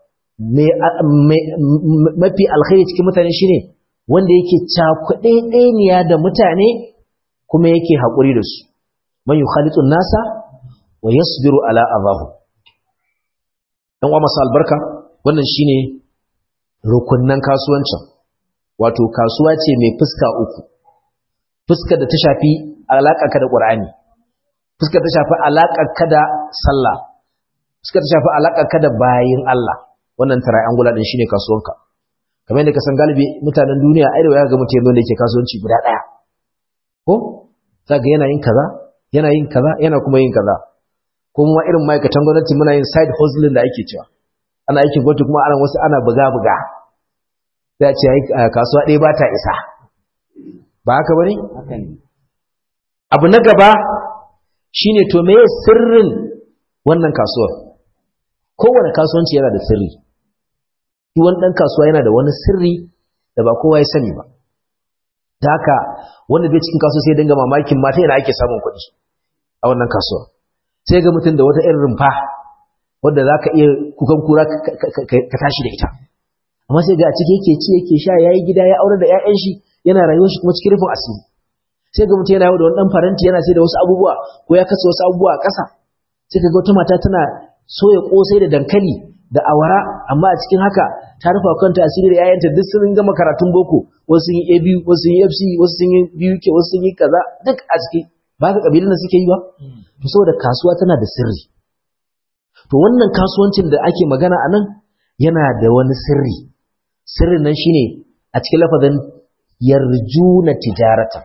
mafi alkhairi cikin mutane shine wanda yake cakuɗe ɗaniya da mutane kuma yake haƙuri da su man yukhalitu nasa wa yasbiru ala azahu dan uwa masu albarka wannan shine rukunnan kasuwancin wato kasuwa ce mai fuska uku fuskar da ta shafi alaƙarka da ƙur'ani fuskar ta shafi alaƙarka da sallah fuskar ta shafi alaƙarka da bayin Allah wannan triangular din shine kasuwanka kamar yadda ka san galibi mutanen duniya ai da waya ga mutum yanda yake kasuwanci guda daya ko zaka yana yin kaza yana yin kaza yana kuma yin kaza ko kuma irin ma'aikatan gwamnati muna yin side hustling da ake cewa ana aikin gwamnati kuma ana wasu ana buga buga sai a ce kasuwa ɗaya ba ta isa ba haka bane haka ne abu na gaba shine to meye sirrin wannan kasuwar kowane kasuwanci yana da sirri shi wani ɗan kasuwa yana da wani sirri da ba kowa ya sani ba da haka wanda zai cikin kasuwa sai dinga mamakin mata yana ake samun kuɗi a wannan kasuwa sai ga mutum da wata irin rumfa wadda za ka iya kukan kura ka tashi da ita amma sai ga a ciki yake ci yake sha ya yi gida ya aure da 'ya'yan shi yana rayuwar shi kuma cikin rufin asiri sai ga mutum yana yau da wani ɗan faranti yana sai da wasu abubuwa ko ya kasa wasu abubuwa a ƙasa sai ka ga wata mata tana soya kosai da dankali da awara amma a cikin haka ta rufa kanta asiri da yayanta duk sun gama karatun boko wasu sun yi ABU wasu sun yi FC wasu sun yi BUK wasu sun yi kaza duk a ciki ba ka kabilun da suke yi ba to saboda kasuwa tana da sirri to wannan kasuwancin da ake magana a nan yana da wani sirri sirrin nan shine a cikin lafazin yarjuna tijaratan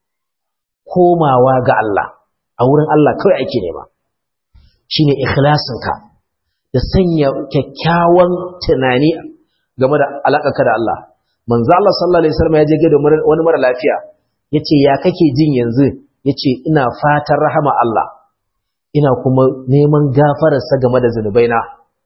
komawa ga Allah a wurin Allah kawai ake nema shine ikhlasinka da sanya kyakkyawan tunani game da alaƙarka da Allah manzo Allah sallallahu alaihi wasallam ya je ga wani mara lafiya yace ya kake jin yanzu yace ina fatan rahama Allah ina kuma neman gafararsa game da zunubaina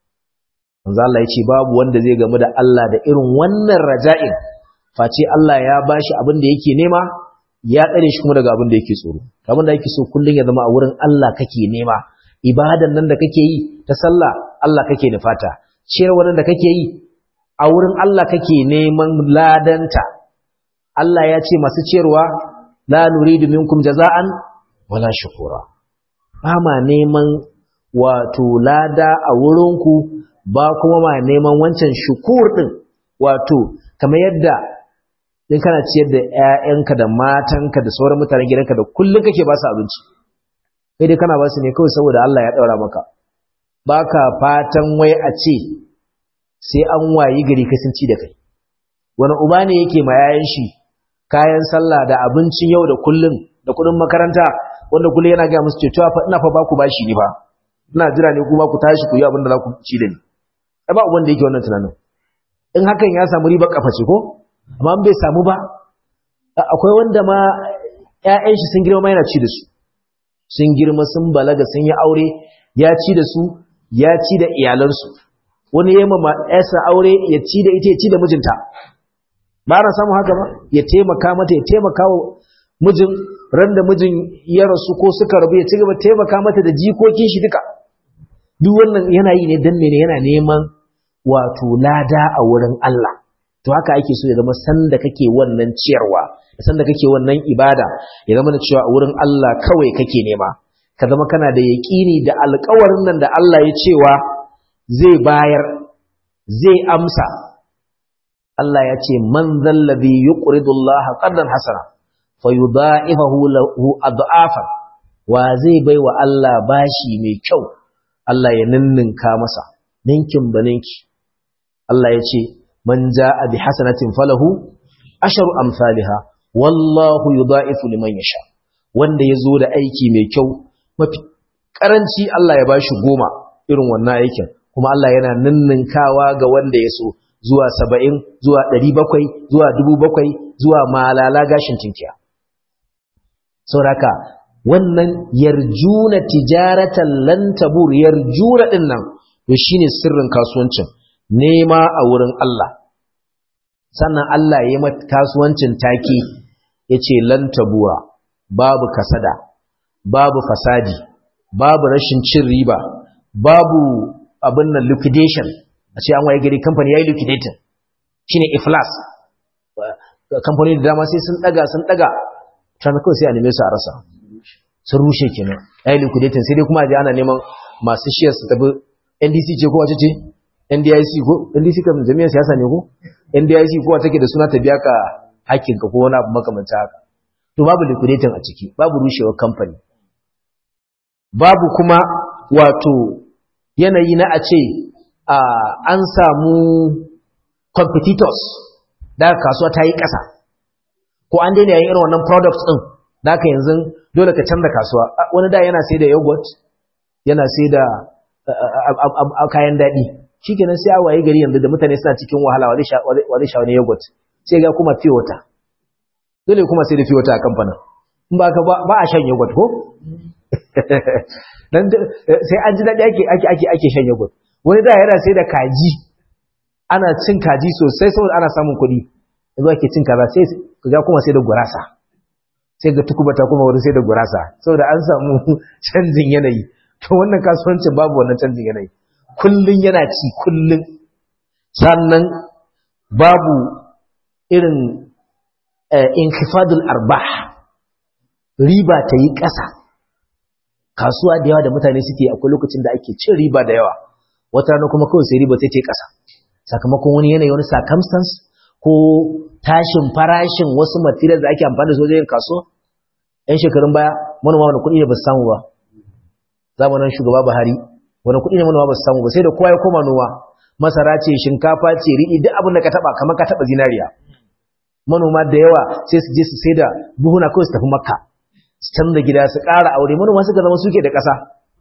manzo Allah yace babu wanda zai game da Allah da irin wannan raja'in face Allah ya bashi abin da yake nema ya tsare shi kuma daga abin da yake tsoro abin da yake so kullun ya zama a wurin Allah kake nema ibadan nan da kake yi ta sallah Allah kake nufata ciyarwa nan da kake yi a wurin Allah kake neman ladanta Allah ya ce masu ciyarwa la nuridu minkum jaza'an wala shukura ba ma neman wato lada a wurinku ba kuma ma neman wancan shukur din wato kamar yadda in kana ciyar da ƴaƴanka da matanka da sauran mutanen gidanka da kullun kake ba su abinci kai dai kana ba su ne kawai saboda Allah ya daura maka baka fatan wai a ce sai an wayi gari kai sun ci da kai wani uba ne yake ma yayan shi kayan sallah da abincin yau da kullun da kudin makaranta wanda kullum yana ga musu cewa fa ina fa ba ku bashi ni ba ina jira ne kuma ku tashi ku yi abin da za ku ci da ni ai ba uban da yake wannan tunanin in hakan ya samu riba kafa ce ko amma bai samu ba akwai wanda ma ƴaƴan shi sun girma yana ci da su sun girma sun balaga sun yi aure ya ci da su ya ci da iyalansu wani ya mama ƴarsa aure ya ci da ita ya ci da mijinta ba na samu haka ba ya taimaka mata ya taimaka wa mijin ran da mijin ya rasu ko suka rabu ya ci gaba taimaka mata da jikokin shi duka duk wannan yana yi ne dan mene yana neman wato lada a wurin Allah to haka ake so ya zama sanda kake wannan ciyarwa sanda kake wannan ibada ya zama da cewa a wurin Allah kawai kake nema ka zama kana da yaƙini da alƙawarin nan da Allah ya cewa zai bayar zai amsa Allah ya ce man zallabi yuqridu Allah qardan hasana fayudha'ifahu lahu adhafan wa zai baiwa Allah bashi mai kyau Allah ya ninninka masa ninkin baninki Allah ya ce man jaa bi hasanatin falahu asharu amsalha wallahu yudha'ifu liman yasha wanda yazo da aiki mai kyau mafi karanci Allah ya bashi goma irin wannan aikin kuma Allah yana ninninkawa ga wanda ya so zuwa saba'in zuwa ɗari bakwai zuwa dubu bakwai zuwa malala gashin tinkiya sauraka wannan yarjuna tijaratan lan tabur yarjuna din nan to shine sirrin kasuwancin nema a wurin Allah sannan Allah ya yi kasuwancin take yace lan tabura babu kasada babu fasadi babu rashin cin riba babu abin nan liquidation a ce an waye gari kamfani yayi liquidating shine iflas kamfani da dama sai sun daga sun daga tana kawai sai a neme su a rasa sun rushe kenan yayi liquidating sai dai kuma je ana neman masu shares su tafi NDC ce ko wace ce NDIC ko NDC kam jami'ar siyasa ne ko NDIC ko take da suna ta biya ka hakkin ka ko wani abu makamancin haka to babu liquidating a ciki babu rushewar kamfani babu kuma wato yanayi na a ce an samu competitors da kasuwa ta yi ƙasa ko an daina yayin irin wannan products ɗin da ka yanzu dole ka canza kasuwa wani da yana sai da yogurt yana sai da kayan daɗi shi kenan sai a waye gari yanzu da mutane suna cikin wahala wa zai sha wani yogurt sai ga kuma fiye wata dole kuma sai da fiye wata a kamfanin in ba ba a shan yogurt ko sai an ji daɗi ake ake ake ake shan yogurt wani da yana sai da kaji ana cin kaji sosai saboda ana samun kuɗi yanzu ake cin kaza sai ga kuma sai da gurasa sai ga tukubata kuma wurin sai da gurasa saboda an samu canjin yanayi to wannan kasuwancin babu wannan canjin yanayi kullun yana ci kullun sannan babu irin inkifadul arbah riba ta yi ƙasa kasuwa da yawa da mutane suke akwai lokacin da ake cin riba da yawa wata rana kuma kawai sai riba ta ce ƙasa sakamakon wani yanayi wani circumstance ko tashin farashin wasu material da ake amfani da su wajen kasuwa yan shekarun baya manoma wani kuɗi ne ba su samu ba zamanin shugaba Buhari wani kuɗi ne manoma ba su samu ba sai da kowa ya koma noma masara ce shinkafa ce riɗi duk abin da ka taba kamar ka taba zinariya manoma da yawa sai su je su sai da buhuna kawai su tafi makka su canza gida su ƙara aure manoma suka zama suke da ƙasa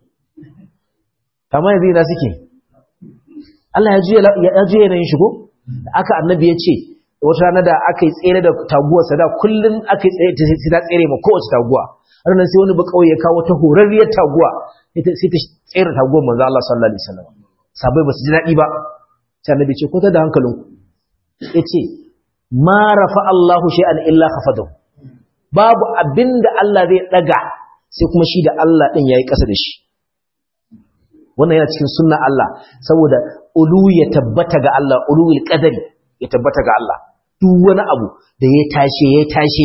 amma yanzu ina suke Allah ya juya yanayin shigo aka annabi ya ce wata rana da aka yi tsere da taguwa sada kullum aka yi tsere sai ta tsere ma kowace taguwa har nan sai wani ba kauye ya kawo ta horarriyar taguwa sai ta tsere taguwar manzo Allah sallallahu alaihi wasallam sabai ba su ji daɗi ba sai annabi ce ko ta da hankalinku yace ma rafa Allahu shay'an illa khafadahu babu abinda Allah zai daga sai kuma shi da Allah din yayi ƙasa da shi wannan yana cikin sunna Allah saboda ulu ya tabbata ga Allah ulul qadari ya tabbata ga Allah duk wani abu da ya tashe ya tashe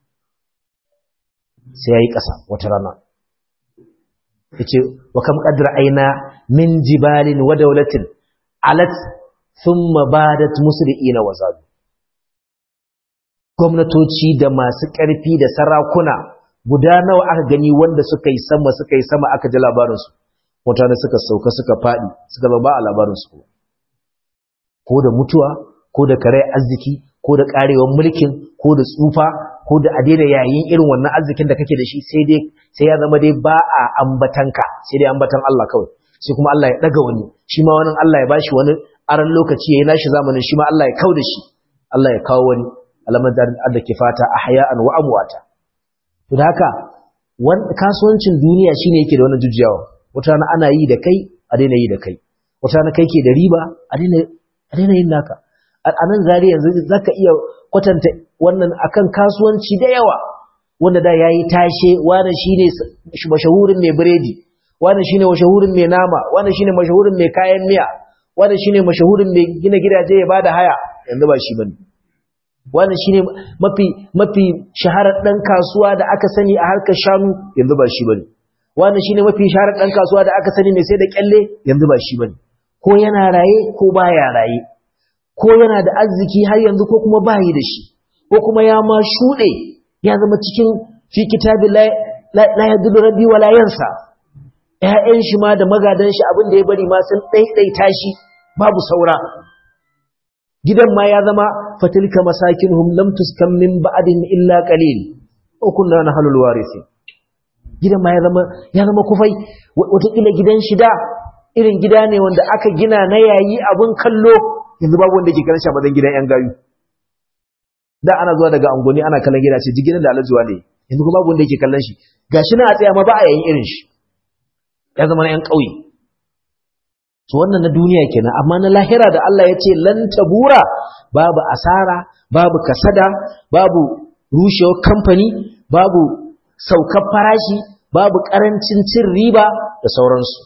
sai yayi ƙasa wata rana yace wa kam qadra aina min jibalin wa dawlatin alat thumma badat musri'ina wa zadu gwamnatoci da masu ƙarfi da sarakuna guda nawa aka gani wanda suka yi sama suka yi sama aka ji labarinsu mutane suka sauka suka faɗi suka zama a labarinsu ko da mutuwa ko da kare arziki ko da ƙarewar mulkin ko da tsufa ko da a daina yayin irin wannan arzikin da kake da shi sai dai sai ya zama dai ba a ambatanka sai dai ambatan Allah kawai sai kuma Allah ya daga wani shi ma wani Allah ya bashi wani aran lokaci yayin nashi zamanin shi ma Allah ya kauda shi Allah ya kawo wani alamar da ke fata ahya'an wa amwata to da haka kasuwancin duniya shine yake da wannan jujjawa wata rana ana yi da kai a daina yi da kai wata rana kai ke da riba a daina yin naka a nan zari yanzu za ka iya kwatanta wannan akan kasuwanci da yawa wanda da ya yi tashe wane shi ne mashahurin mai biredi wane shi ne mashahurin mai nama wane shi ne mashahurin mai kayan miya wane shi ne mashahurin mai gina gidaje ya ba da haya yanzu ba shi ba ne wane shi ne mafi mafi shaharar ɗan kasuwa da aka sani a harkar shanu yanzu ba shi ba ne wane shi ne mafi shaharar ɗan kasuwa da aka sani mai sai da kyalle yanzu ba shi ba ne ko yana raye ko baya raye ko yana da arziki har yanzu ko kuma bayi da shi ko kuma ya ma shuɗe ya zama cikin fi kitabi la yadullu rabbi wala yansa ƴaƴan shi ma da magadan shi abin da ya bari ma sun ɗaiɗaita shi babu saura gidan ma ya zama fatilka masakinhum lam tuskan min ba'din illa qalil ko kunna nahlul warisi gidan ma ya zama ya zama kufai wata kila gidan shida irin gida ne wanda aka gina na yayi abun kallo yanzu babu wanda ke kallon shi a mazan gidan yan gayu da ana zuwa daga angoni ana kallon gida ce jiginan da alajuwa ne yanzu kuma babu wanda yake kallon shi gashi na a tsaya ma ba a yayin irin shi ya zama na yan ƙauye to wannan na duniya kenan amma na lahira da Allah ya ce lan tabura babu asara babu kasada babu rushewar kamfani babu saukar farashi babu karancin cin riba da sauransu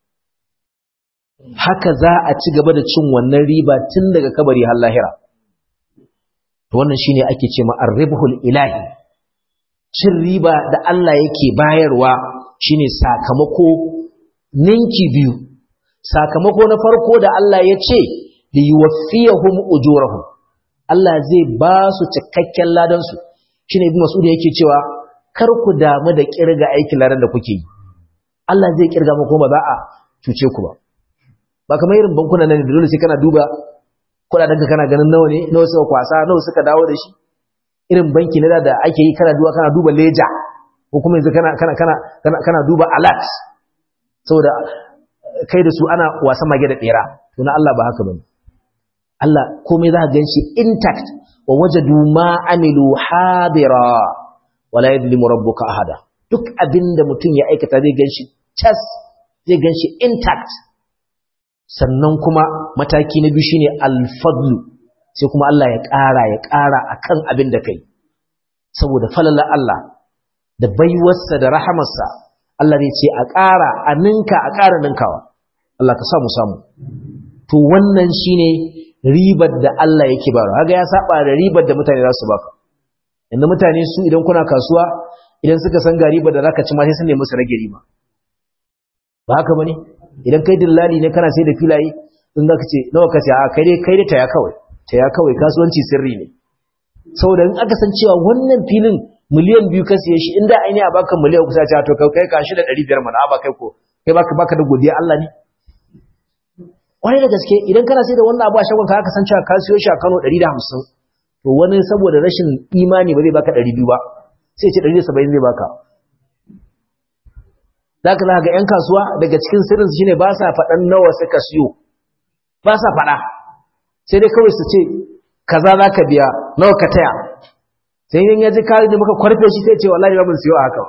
haka za a ci gaba da cin wannan riba tun daga kabari har lahira to wannan shine ake ce ma arribhul ilahi cin riba da Allah yake bayarwa shine sakamako ninki biyu sakamako na farko da Allah ya ce li yuwaffiyahum ujurahum Allah zai ba su cikakken ladan su shine ibn Mas'ud yake cewa kar ku damu da kirga aikin ladan da kuke yi Allah zai kirga muku ba za a cuce ku ba ba kamar irin bankuna nan da dole sai kana duba kudaden ka kana ganin nawa ne nawa suka kwasa nawa suka dawo da shi irin banki na da ake yi kana duba kana duba leja ko kuma yanzu kana kana kana kana, kana duba alert saboda kai da su ana wasan mage da bera to na Allah ba haka bane Allah komai za ka ganshi intact wa wajadu ma amilu hadira wala yadlimu rabbuka ahada duk abinda mutum ya aikata zai ganshi tas zai ganshi intact sannan kuma mataki na biyu shine alfadlu sai kuma Allah ya ƙara ya ƙara akan abin da kai saboda falala Allah da baiwarsa da rahamarsa Allah zai ce a ƙara a ninka a ƙara ninkawa Allah ka samu samu to wannan shine ribar da Allah yake ba kaga ya saba da ribar da mutane za su baka inda mutane su idan kuna kasuwa idan suka san ga ribar da zaka ci ma sai sun nemi su rage riba ba haka bane idan kai dillali ne kana sai da filaye in zaka ce nawa ka ce a kai dai kai dai taya kawai taya kawai kasuwanci sirri ne saboda in aka san cewa wannan filin miliyan biyu ka siye shi inda aini a baka miliyan kusa ce to kai ka shi da ɗari biyar mana ba kai ko kai baka baka da godiya Allah ne kwarai da gaske idan kana sai da wannan abu a shagon ka san cewa ka siyo shi a Kano ɗari da hamsin to wani saboda rashin imani ba zai baka ɗari biyu ba sai ce ɗari da saba'in zai baka za ka ga 'yan kasuwa daga cikin sirrinsu shine ba sa faɗan nawa suka siyo ba sa faɗa sai dai kawai su ce kaza za ka biya nawa ka taya sai yin yaji kari da muka kwarfe shi sai ce wallahi ba mun siyo a haka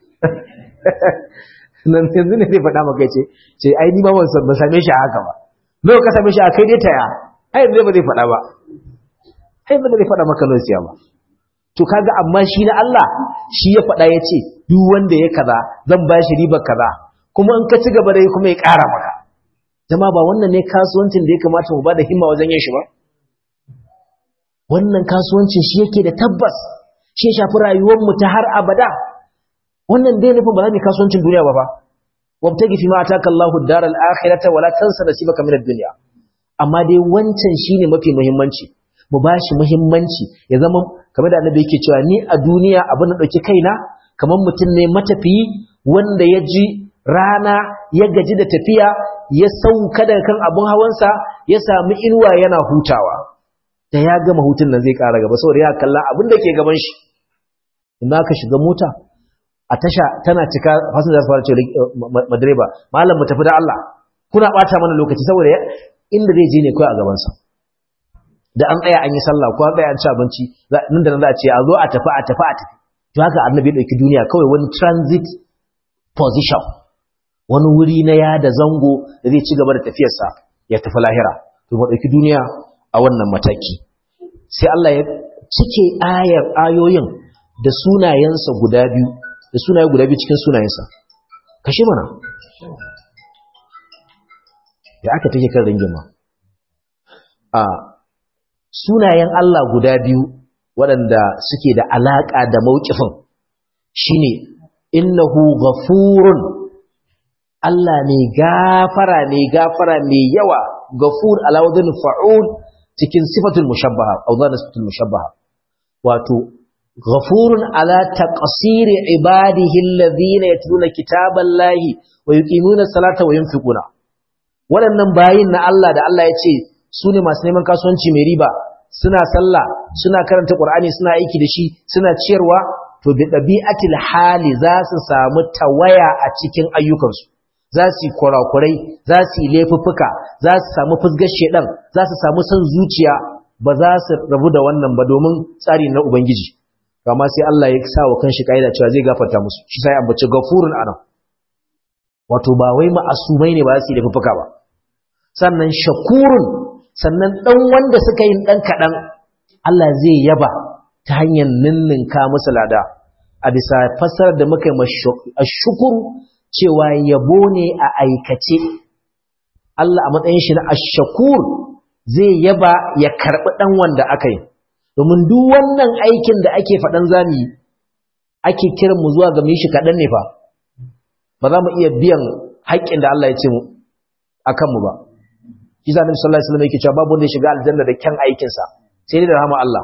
nan yanzu ne zai faɗa maka ce ce ai ni ma ban same shi a haka ba nawa ka same shi a kai dai taya ai yanzu ba zai faɗa ba ai ba zai faɗa maka nawa siya ba to kaga amma shi na Allah shi ya faɗa ya ce duk wanda ya kaza zan ba shi ribar kaza kuma in ka ci gaba da yi kuma ya ƙara maka jama'a ba wannan ne kasuwancin da ya kamata mu ba da himma wajen yin shi ba wannan kasuwancin shi yake da tabbas shi ya shafi rayuwar mu ta har abada wannan dai nufin ba za mu kasuwancin duniya ba fa wabtagi fi ma ataka Allahu daral akhirata wala tansa nasibaka min ad-dunya amma dai wancan shine mafi muhimmanci mu bashi muhimmanci ya zama kamar da annabi yake cewa ni a duniya abin da dauki kaina kamar mutum ne matafiyi wanda ya ji rana ya gaji da tafiya ya sauka daga kan abin hawansa ya sami inuwa yana hutawa da ya gama hutun nan zai ƙara gaba saboda ya kalla abin da ke gaban shi in ka shiga mota a tasha tana cika fasin da su fara cewa madireba malam mu tafi da Allah kuna ɓata mana lokaci saboda inda zai je ne kawai a gabansa da an tsaya an yi sallah ko an tsaya an ci abinci nan da nan za a ce a zo a tafi a tafi a tafi to haka annabi ya ɗauki duniya kawai wani transit position wani wuri na ya da zango da zai ci gaba da tafiyarsa ya tafi lahira to mu ɗauki duniya a wannan mataki sai Allah ya cike ayar ayoyin da sunayensa guda biyu da sunaye guda biyu cikin sunayensa kashe mana da aka take kan ringima a sunayen Allah guda biyu waɗanda suke da alaƙa da mawqifin shine innahu ghafurun Allah ne gafara ne gafara mai yawa gafur ala wadin fa'ul cikin sifatul mushabbaha aw sifatul mushabbaha wato ghafurun ala taqsiri ibadihi alladhina yatluna kitaballahi wa yuqimuna salata wa yunfiquna waɗannan bayin na Allah da Allah ya ce su ne masu neman kasuwanci mai riba suna sallah suna karanta Qur'ani suna aiki da shi suna ciyarwa to bi dabi'atil hali za su samu tawaya a cikin ayyukansu za su yi kurakurai za su yi laifuffuka za su samu fusgar shedan za su samu son zuciya ba za su rabu da wannan ba domin tsari na ubangiji amma sai Allah ya sa wa kanshi kaida cewa zai gafarta musu shi sai ambaci gafurun anan wato ba wai ma'asumai ne ba za su yi laifuffuka ba sannan shakurun sannan dan wanda suka yi dan kadan Allah zai yaba ta hanyar ninninka musu lada a bisa fassarar da muka yi ashukuru cewa yabo ne a aikace Allah a matsayin shi na ashakur zai yaba ya karɓi ɗan wanda aka yi domin duk wannan aikin da ake faɗan zami ake kiran mu zuwa ga mu shi kaɗan ne fa ba za mu iya biyan haƙƙin da Allah ya ce mu a kanmu ba shi sa nabi sallallahu alaihi wasallam yake cewa babu wanda ya shiga aljanna da kyan aikinsa sai dai da rahama Allah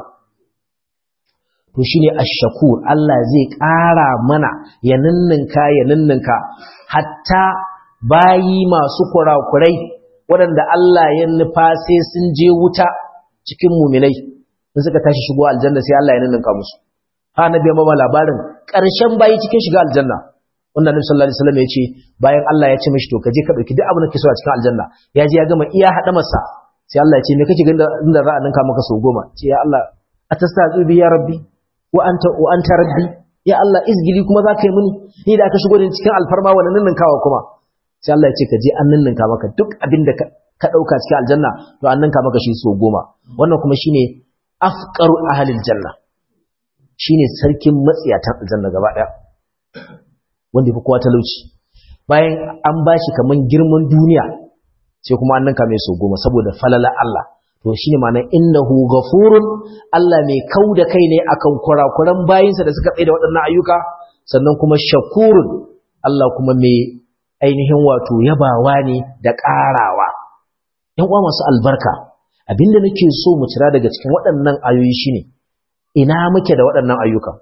to shine ash-shakur Allah zai ƙara mana ya ninninka ya ninninka hatta bayi masu kurakurai waɗanda Allah ya nufa sai sun je wuta cikin muminai in suka tashi shigo aljanna sai Allah ya ninninka musu ha nabi ya mama labarin ƙarshen bayi cikin shiga aljanna wanda Nabi sallallahu alaihi wasallam ya ce bayan Allah ya ce mishi to kaje ka dauki duk abin da kake so a cikin aljanna ya je ya gama iya hada masa sai Allah ya ce me kake ganin inda za a ninka maka so goma ce ya Allah atasta'u bi ya rabbi wa anta wa anta rabbi ya Allah izgili kuma za ka yi muni ni da aka shigo da cikin alfarma wannan ninninkawa kuma sai Allah ya ce ka je an ninninka maka duk abin da ka dauka cikin aljanna to an ninka maka shi so goma wannan kuma shine afqaru ahlil janna shine sarkin matsiyatan aljanna gaba daya wanda yafi kowa talauci bayan an bashi kaman girman duniya sai kuma an ninka mai so goma saboda falala Allah to shine ma'ana innahu ghafurun Allah mai kauda kai ne akan kurakuran bayinsa da suka tsaye da waɗannan ayyuka sannan kuma shakurun Allah kuma mai ainihin wato yabawa ne da ƙarawa ‘yan uwa masu albarka abinda nake so mu cira daga cikin waɗannan ayoyi shine ina muke da waɗannan ayyuka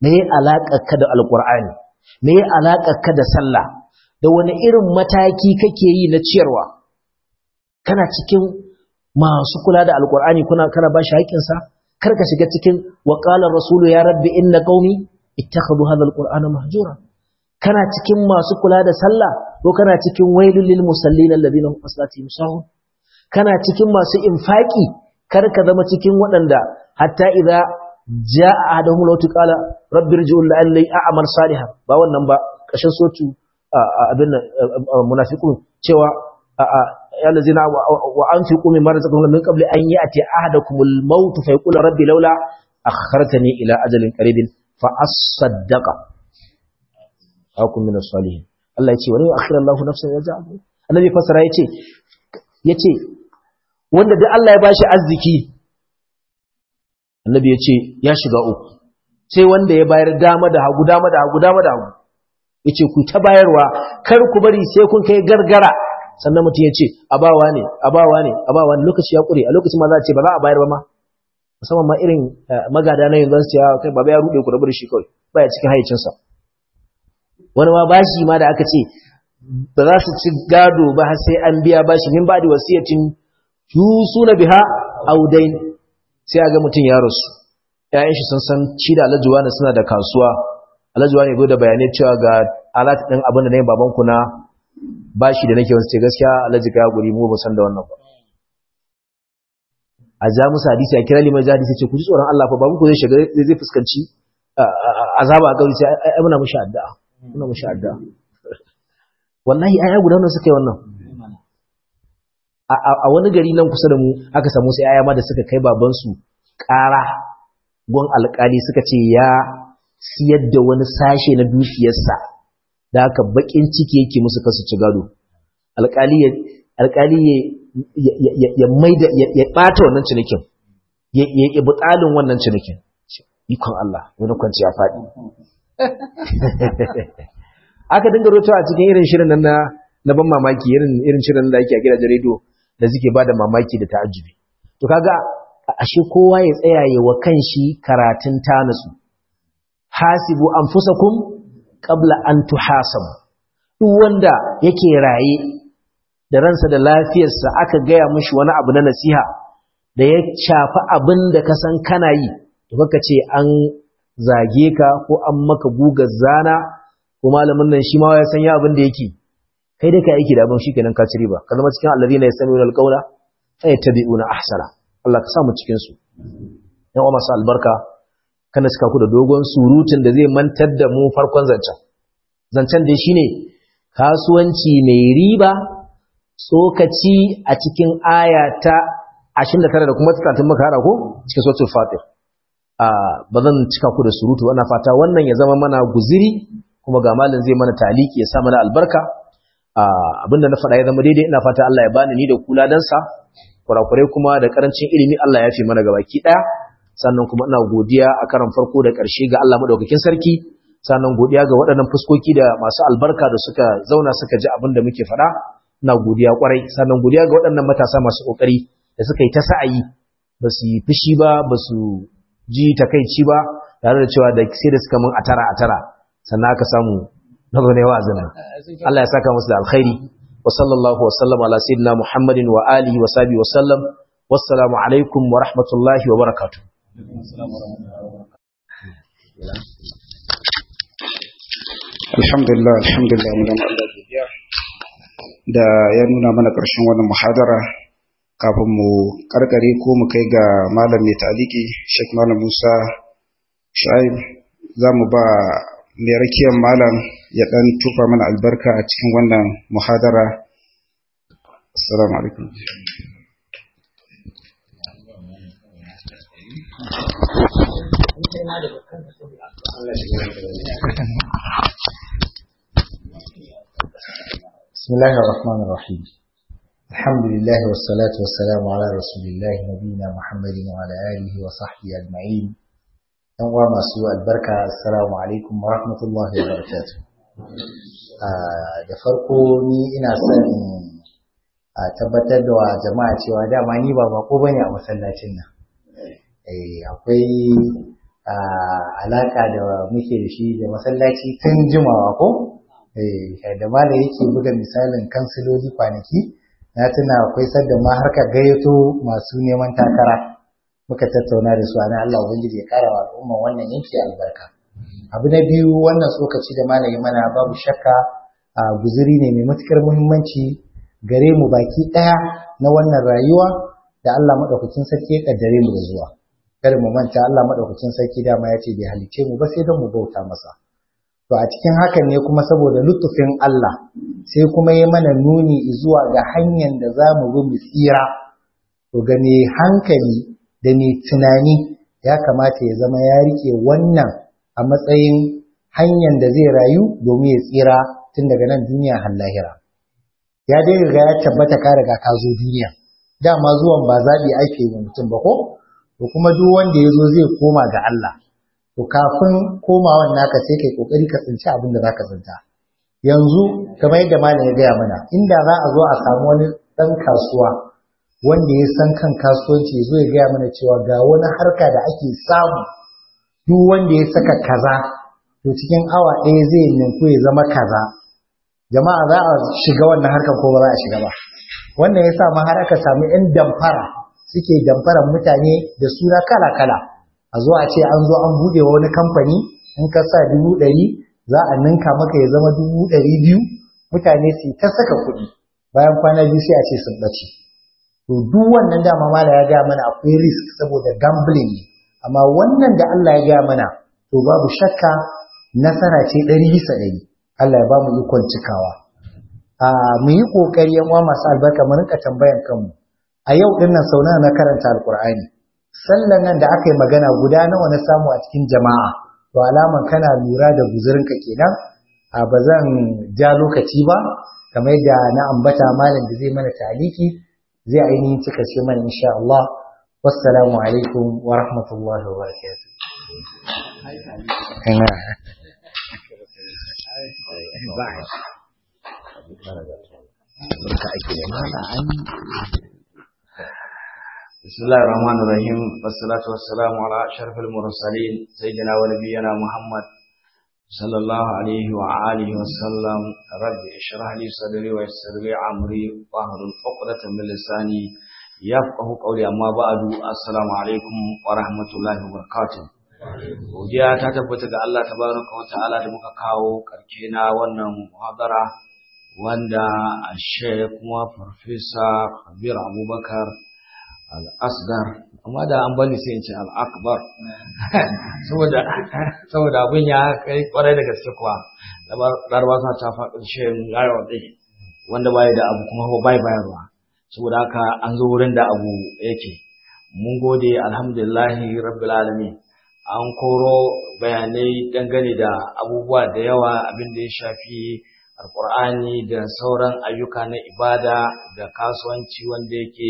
me ya alaƙa ka da alƙur'ani me ya alaƙa ka da sallah da wani irin mataki kake yi na ciyarwa kana cikin masu kula da alƙur'ani kuna kana ba shi haƙƙinsa kar ka shiga cikin wa qala rasulu ya rabbi inna qaumi ittakhadhu hadha alqur'ana mahjura kana cikin masu kula da sallah ko kana cikin wailul lil musallin alladhina hum aslatihim sahun kana cikin masu infaki kar ka zama cikin waɗanda hatta idza jaa ahaduhum law qala rabbi irji'u la'alli a'mal salihan ba wannan ba kashin sotu abin munafiqun cewa ya lazina wa anfiqu mimma razaqakum min qabli an ya'ti ahadakumul maut fa yaqulu rabbi laula akhartani ila ajalin qaribin fa asaddaqa akun min as-salihin Allah ya ce wani akhira Allah nafsan ya ja'a annabi fasara yace yace wanda duk Allah ya bashi arziki annabi yace ya shiga uku sai wanda ya bayar dama da hagu dama da hagu dama da hagu yace ku ta bayarwa kar ku bari sai kun kai gargara sannan mutum yace abawa ne abawa ne abawa ne lokaci ya kure a lokacin ma za a ce ba za a bayar ba ma musamman ma irin magada na yanzu su ce kai baba ya rude ku rabu da shi kawai baya cikin hayyacinsa wani ma bashi ma da aka ce ba za su ci gado ba har sai an biya bashi min ba da wasiyatin yusuna biha audain sai a ga mutum ya rasu ƴaƴan shi sun san shi da alajuwa ne suna da kasuwa alajuwa ne da bayanai cewa ga alat ɗin abin da na yi babanku na bashi da nake wasu ce gaskiya alaji ka guri mu ba san da wannan ba a ja musu hadisi a kira liman ja hadisi ce ku ji tsoron Allah fa babu ku zai shiga zai fuskanci azaba a gauri sai ai muna mushi addu'a muna mushi addu'a wallahi ai guda nan suka yi wannan a wani gari nan kusa da mu aka samu sai aya ma da suka kai baban su ƙara gon alƙali suka ce ya siyar da wani sashe na dukiyarsa da haka bakin ciki yake musu kasu ci gado alƙali ya alƙali ya ya maida ya bata wannan cinikin ya ya butsalin wannan cinikin ikon Allah wani kwanci ya faɗi aka dinga rotawa a cikin irin shirin nan na na ban mamaki irin irin shirin da ake a gidajen rediyo da suke ba da mamaki da ta'ajjubi to kaga ashe kowa ya tsaya ya wa kanshi karatun tanasu hasibu anfusakum qabla an tuhasabu duk wanda yake raye da ransa da lafiyarsa aka gaya mishi wani abu na nasiha da ya shafi abin da ka san kana yi to kaka ce an zage ka ko an maka gugar zana ko malamin nan shi ma ya san ya abin da yake kai dai ka aiki da abin shikenan ka ci riba ka zama cikin alladhina yastami'una alqawla fa yattabi'una ahsana Allah ka sa mu cikin su yan masu albarka kana cika ku da dogon surutun da zai mantar da mu farkon zancen zancen dai shine kasuwanci mai riba tsokaci a cikin aya ta 29 da kuma 30 muka hada ko cikin suratul fatir ba zan cika ku da surutu ana fata wannan ya zama mana guziri kuma ga malin zai mana taliki ya sa mana albarka abinda na faɗa ya zama daidai ina fata Allah ya bani ni da kula dan sa kurakurai kuma da karancin ilimi Allah ya fi mana gabaki daya sannan kuma ina godiya a karan farko da ƙarshe ga Allah madaukakin sarki sannan godiya ga waɗannan fuskoki da masu albarka da suka zauna suka ji abin da muke faɗa ina godiya kwarai sannan godiya ga waɗannan matasa masu kokari da suka yi ta sa'ayi ba su yi fushi ba ba su ji takaici ba tare da cewa da sai da suka mun atara atara sannan aka samu nazo ne wa'azin nan Allah ya saka musu da alkhairi wa sallallahu wa sallam ala sayyidina Muhammadin wa alihi wa sahbihi wa sallam wassalamu alaikum wa rahmatullahi wa barakatuh alhamdulillah alhamdulillah mun Allah godiya da ya nuna mana ƙarshen wannan muhadara kafin mu karkare ko mu kai ga malam mai taliki Sheikh Malam Musa Shu'aib za mu ba mai rakiyar malam ya dan tufa mana albarka a cikin wannan muhadara assalamu alaikum بسم الله الرحمن الرحيم الحمد لله والصلاة والسلام على رسول الله نبينا محمد وعلى آله وصحبه أجمعين أنواع مسوء البركة السلام عليكم ورحمة الله وبركاته da farko ni ina son a tabbatar da wa jama'a cewa dama ni ba bako bane a masallacin nan akwai alaka da muke da shi da masallaci tun jimawa ko da malam yake buga misalin kansiloli kwanaki na tuna akwai sadda ma harka gayyato masu neman takara muka tattauna da su ana Allah ubangiji ya kara wa al'umma wannan yanki albarka abu na biyu wannan tsokaci da malami mana babu shakka a guzuri ne mai matukar muhimmanci gare mu baki daya na wannan rayuwa da Allah madaukakin sarki ya kaddare mu da zuwa kada mu manta Allah madaukakin sarki dama ya ce bai halice mu ba sai don mu bauta masa to a cikin hakan ne kuma saboda lutufin Allah sai kuma ya mana nuni zuwa ga hanyar da za mu bi mu tsira to ga mai hankali da mai tunani ya kamata ya zama ya rike wannan a matsayin hanyar da zai rayu domin ya tsira tun daga nan duniya har lahira ya dai riga ya tabbata ka riga ka zo duniya dama zuwan ba zaɓi ake yi mutum ba ko to kuma duk wanda ya zo zai koma ga Allah to kafin komawan naka sai kai kokari ka tsinci abin da zaka tsinta yanzu kamar yadda malam ya gaya mana inda za a zo a samu wani dan kasuwa wanda ya san kan kasuwanci ya zo ya gaya mana cewa ga wani harka da ake samu duk wanda ya saka kaza to cikin awa ɗaya zai ninku ya zama kaza jama'a za a shiga wannan harkar ko ba za a shiga ba wannan ya sa ma har aka samu 'yan damfara suke damfarar mutane da suna kala-kala a zo a ce an zo an buɗe wa wani kamfani in ka sa dubu ɗari za a ninka maka ya zama dubu ɗari biyu mutane su ta saka kuɗi bayan kwana biyu sai a ce sun ɓace to duk wannan dama mala ya gaya mana akwai risk saboda gambling ne amma wannan da Allah ya gaya mana to babu shakka nasara ce ɗari bisa ɗari Allah ya ba mu ikon cikawa a mu yi ƙoƙari yan uwa masu albarka mu rinka tambayan kanmu a yau ɗin nan sau nawa na karanta alƙur'ani sallan nan da aka yi magana guda nawa na samu a cikin jama'a to alaman kana lura da guzurinka kenan a ba zan ja lokaci ba kamar yadda na ambata malam da zai mana taliki zai ainihin cika ce mana insha Allah wassalamu alaikum wa rahmatullahi wa barakatuh بسم الله الرحمن الرحيم والصلاة والسلام على أشرف المرسلين سيدنا ونبينا محمد صلى الله عليه وآله وسلم رب اشرح لي صدري ويسر لي أمري واحلل عقدة من لساني يفقه قولي أما بعد السلام عليكم ورحمة الله وبركاته godiya ta tabbata ga Allah tabaraka wa ta'ala da muka kawo karke na wannan muhadara wanda a kuma farfesa Kabir Abubakar al'asgar amma da an bani sai in ce al'akbar saboda abin ya kai kwarai da gaske kuwa laraba suna ta faɗin shirin yaro ɗai wanda baya da abu kuma bai bayarwa saboda haka an zo wurin da abu yake mun gode alhamdulillahi rabbil alamin an koro bayanai dangane da abubuwa da yawa abin da ya shafi alkur'ani da sauran ayyuka na ibada da kasuwanci wanda yake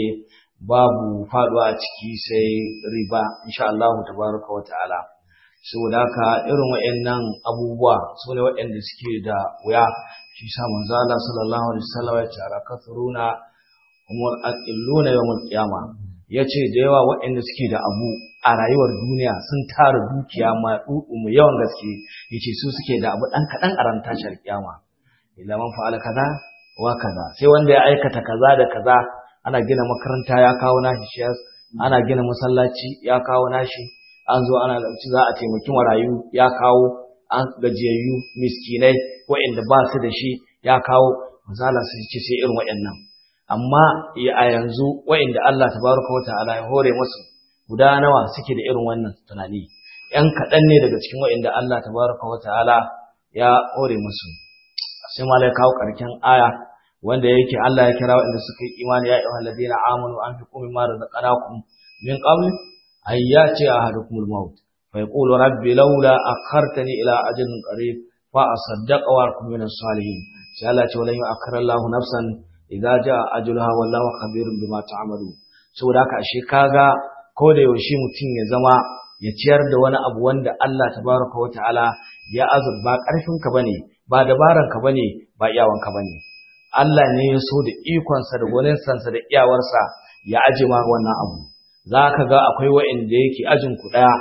babu faduwa a ciki sai riba insha Allah tabaraka wa ta'ala saboda haka irin wayannan abubuwa su ne wayanda suke da wuya shi sa manzo Allah sallallahu alaihi wasallam ya ce alakafuruna umul aqilluna yawmul qiyama yace da yawa wayanda suke da abu a rayuwar duniya sun tara dukiya ma mu yawan gaske yace su suke da abu dan kadan a ran tashar kiyama illa man fa'ala kaza wa kaza sai wanda ya aikata kaza da kaza ana gina makaranta ya kawo nashi shiyas ana gina masallaci ya kawo nashi an zo ana lauci za a taimaki marayu ya kawo an gajiyayyu miskinai waɗanda ba su da shi ya kawo misala su ce sai irin waɗannan amma a yanzu waɗanda Allah tabaraka wa ta'ala ya hore musu guda nawa suke da irin wannan tunani ‘yan kaɗan ne daga cikin waɗanda Allah tabaraka wa ta'ala ya hore musu sai ma kawo ƙarshen aya wanda yake Allah ya kira waɗanda suka yi imani ya ayyuhal ladina amanu anfiqu mimma razaqnakum min qabl ay yati ahadukumul maut fa yaqulu rabbi laula akhartani ila ajalin qarib fa asaddaqa wa akum min salihin sai Allah ce walan yu'akhkhira Allahu nafsan idza jaa ajaluha wallahu khabirun bima ta'malu saboda haka ashe kaga ko da yaushe mutum ya zama ya ciyar da wani abu wanda Allah tabaraka wa ta'ala ya azur ba karfinka bane ba dabaranka bane ba iyawanka bane Allah ne ya so da ikonsa da gwaninsansa da iyawarsa ya aje ma wannan abu za ka ga akwai wa'inda yake ajin ku ɗaya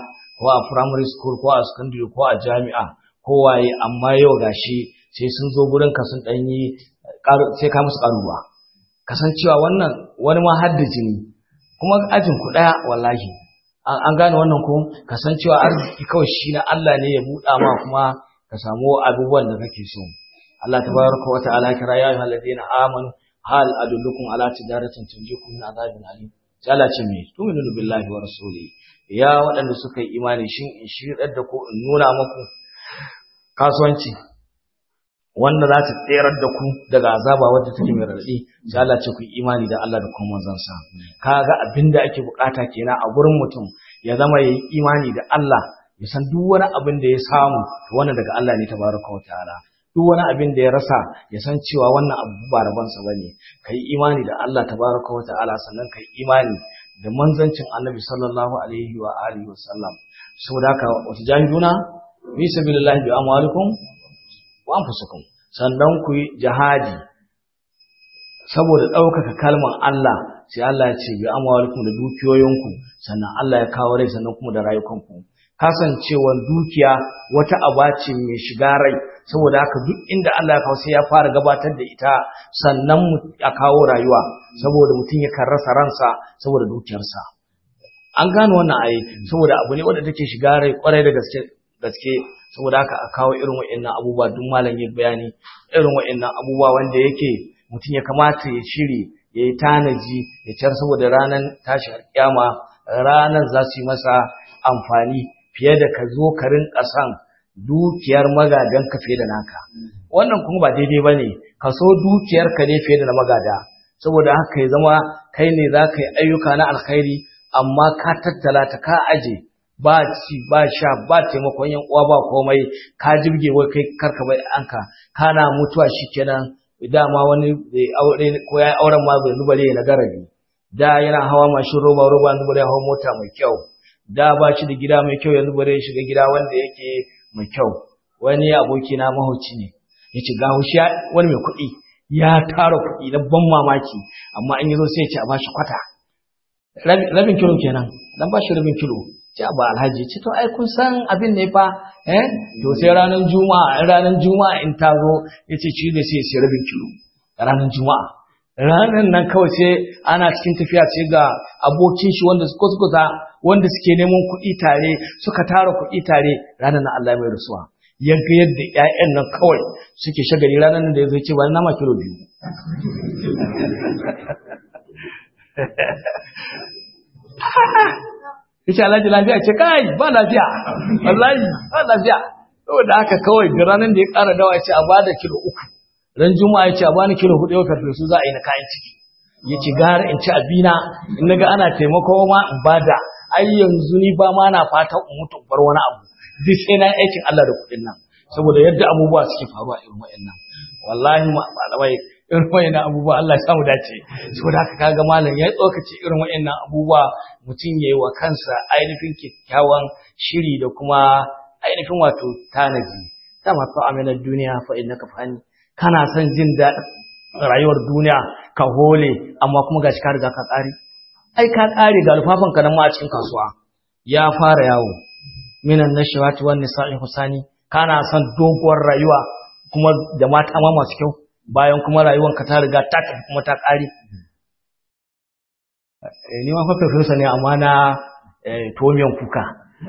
ko a primary school ko a secondary ko a jami'a ko waye amma yau gashi sai sun zo gurin ka sun dan yi sai ka musu karuwa kasancewa wannan wani ma har da jini kuma ajin ku daya wallahi an gane wannan ko kasancewa arziki kawai shi na Allah ne ya buɗa ma kuma ka samu abubuwan da kake so Allah tabaraka wa ta'ala kira ya ayyuhal ladina amanu hal adullukum ala tijaratin tunjikum min azabin alim sai Allah ce me tu'minu billahi wa rasuli ya waɗanda suka yi imani shin in shirar da ku in nuna muku kasuwanci wanda za ta tserar da ku daga azaba wadda take mai raɗaɗi sai Allah ce ku yi imani da Allah da kuma manzon sa kaga abinda ake bukata kenan a gurin mutum ya zama yayi imani da Allah ya san duk wani abin da ya samu to wannan daga Allah ne tabaraka wa ta'ala duk wani abin da ya rasa ya san cewa wannan abu ba rabansa bane kai imani da Allah tabaraka wa ta'ala sannan kai imani da manzancin Annabi sallallahu alaihi wa alihi wa sallam saboda haka wata jahiduna fi sabilillahi bi amwalikum wa anfusikum sannan ku yi jihadi saboda ɗaukaka kalmar Allah sai Allah ya ce bi amwalikum da dukiyoyinku sannan Allah ya kawo rai sannan kuma da rayukanku kasancewar dukiya wata aba ce mai shiga rai saboda haka duk inda Allah ya kawo sai ya fara gabatar da ita sannan a kawo rayuwa saboda mutum yakan rasa ransa saboda dukiyarsa an gano wannan ayi saboda abu ne wanda take shiga rai kwarai da gaske gaske saboda haka a kawo irin wa'annan abubuwa duk malam ya bayani irin wa'annan abubuwa wanda yake mutum ya kamata ya shiri ya yi tanaji ya ciyar saboda ranar tashin kyama ranar za su yi masa amfani fiye da ka zo ka rinka san dukiyar magadan ka fiye da naka wannan kuma ba daidai ba ne ka so dukiyar ka ne fiye da na magada saboda haka ya zama kai ne za ka yi ayyuka na alkhairi amma ka tattala ta ka aje ba ci ba sha ba taimakon yan uwa ba komai ka jirge wai kai karka bai anka kana mutuwa shikenan dama wani aure ko ya auren ma bai zubare na garabi da yana hawa mashin roba roba yanzu bare hawa mota mai kyau da ba shi da gida mai kyau yanzu bare shiga gida wanda yake mai kyau wani aboki na mahauci ne yace ga hushi wani mai kuɗi ya tara kuɗi na ban mamaki amma in yazo sai ya ce a bashi kwata rabin kilo kenan dan bashi rabin kilo ce ba alhaji ce to ai kun san abin ne fa eh to sai ranar juma'a ranar juma'a in ta zo yace shi da sai sai rabin kilo ranar juma'a ranar nan kawai sai ana cikin tafiya sai ga abokin shi wanda suka suka wanda suke neman kuɗi tare suka tara kuɗi tare ranar nan Allah mai rasuwa yanka yadda ƴaƴan nan kawai suke shagali ranar nan da ya zo ce ba nama kilo biyu yace alhaji lafiya ce kai ba lafiya wallahi ba lafiya saboda haka kawai da ranar da ya ƙara dawa yace a bada kilo uku ran juma'a yace a bani kilo hudu yau su za a yi na kayan ciki yace gara in ci abina in naga ana taimako ma in bada ai yanzu ni ba ma na fata in mutu bar wani abu duk sai na aikin Allah da kuɗin nan saboda yadda abubuwa suke faruwa irin wayannan wallahi malamai irin wayannan abubuwa Allah ya samu dace saboda haka kaga malam ya tsokace irin wayannan abubuwa mutum yayi wa kansa ainihin kyakkyawan shiri da kuma ainihin wato tanaji dama fa aminar duniya fa innaka fani kana son jin daɗin rayuwar duniya ka hole amma kuma gashi ka riga ka ƙare ai ka ƙare ga alfafan ka nan ma a cikin kasuwa ya fara yawo minan nashawati wan nisa'i husani kana son doguwar rayuwa kuma da mata ma masu kyau bayan kuma rayuwar ka ta riga ta tafi kuma ta ƙare ni ma fa professor ne amma na tomiyan kuka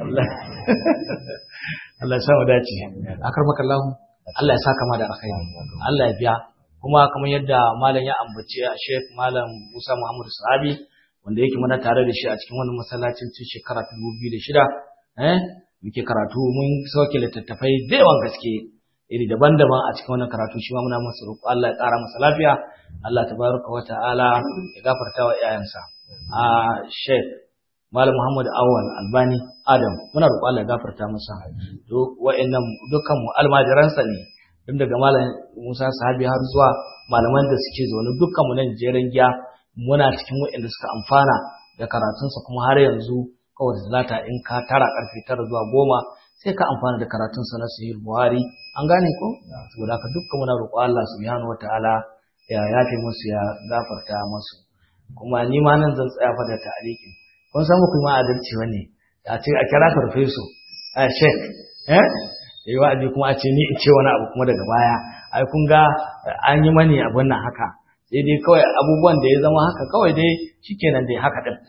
Allah ya samu dace akar maka Allah Allah ya saka ma da alkhairi Allah ya biya kuma kamar yadda malam ya ambace a Sheikh Malam Musa Muhammad Sahabi wanda yake mana tare da shi a cikin wannan masallacin tun shekara 2006 eh muke karatu mun sauke littattafai da yawan gaske iri daban-daban a cikin wannan karatu shi ma muna masa roƙo Allah ya ƙara masa lafiya Allah tabaraka wa ta'ala ya gafarta wa iyayensa a Sheikh Malam Muhammad Awal Albani Adam muna roƙo Allah ya gafarta masa to wa'annan dukkan mu almajiransa ne tun daga Malam Musa Sahabi har zuwa malaman da suke zaune dukkan mu nan jeren giya muna cikin wa'anda suka amfana da karatunsa kuma har yanzu kawai zalata in ka tara karfe tara zuwa goma sai ka amfana da karatunsa na sahih Buhari an gane ko saboda haka dukkan muna roƙo Allah subhanahu wataala ya yafe musu ya gafarta musu kuma ni ma nan zan tsaya fa da ta'aliki kun san muku ma adalci bane a ce a kira farfeso a shek eh yi wa'azi kuma a ce ni in ce wani abu kuma daga baya ai kun ga an yi mani abin nan haka sai dai kawai abubuwan da ya zama haka kawai dai shikenan dai haka din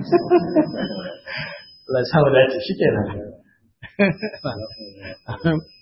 Allah ya samu dace shikenan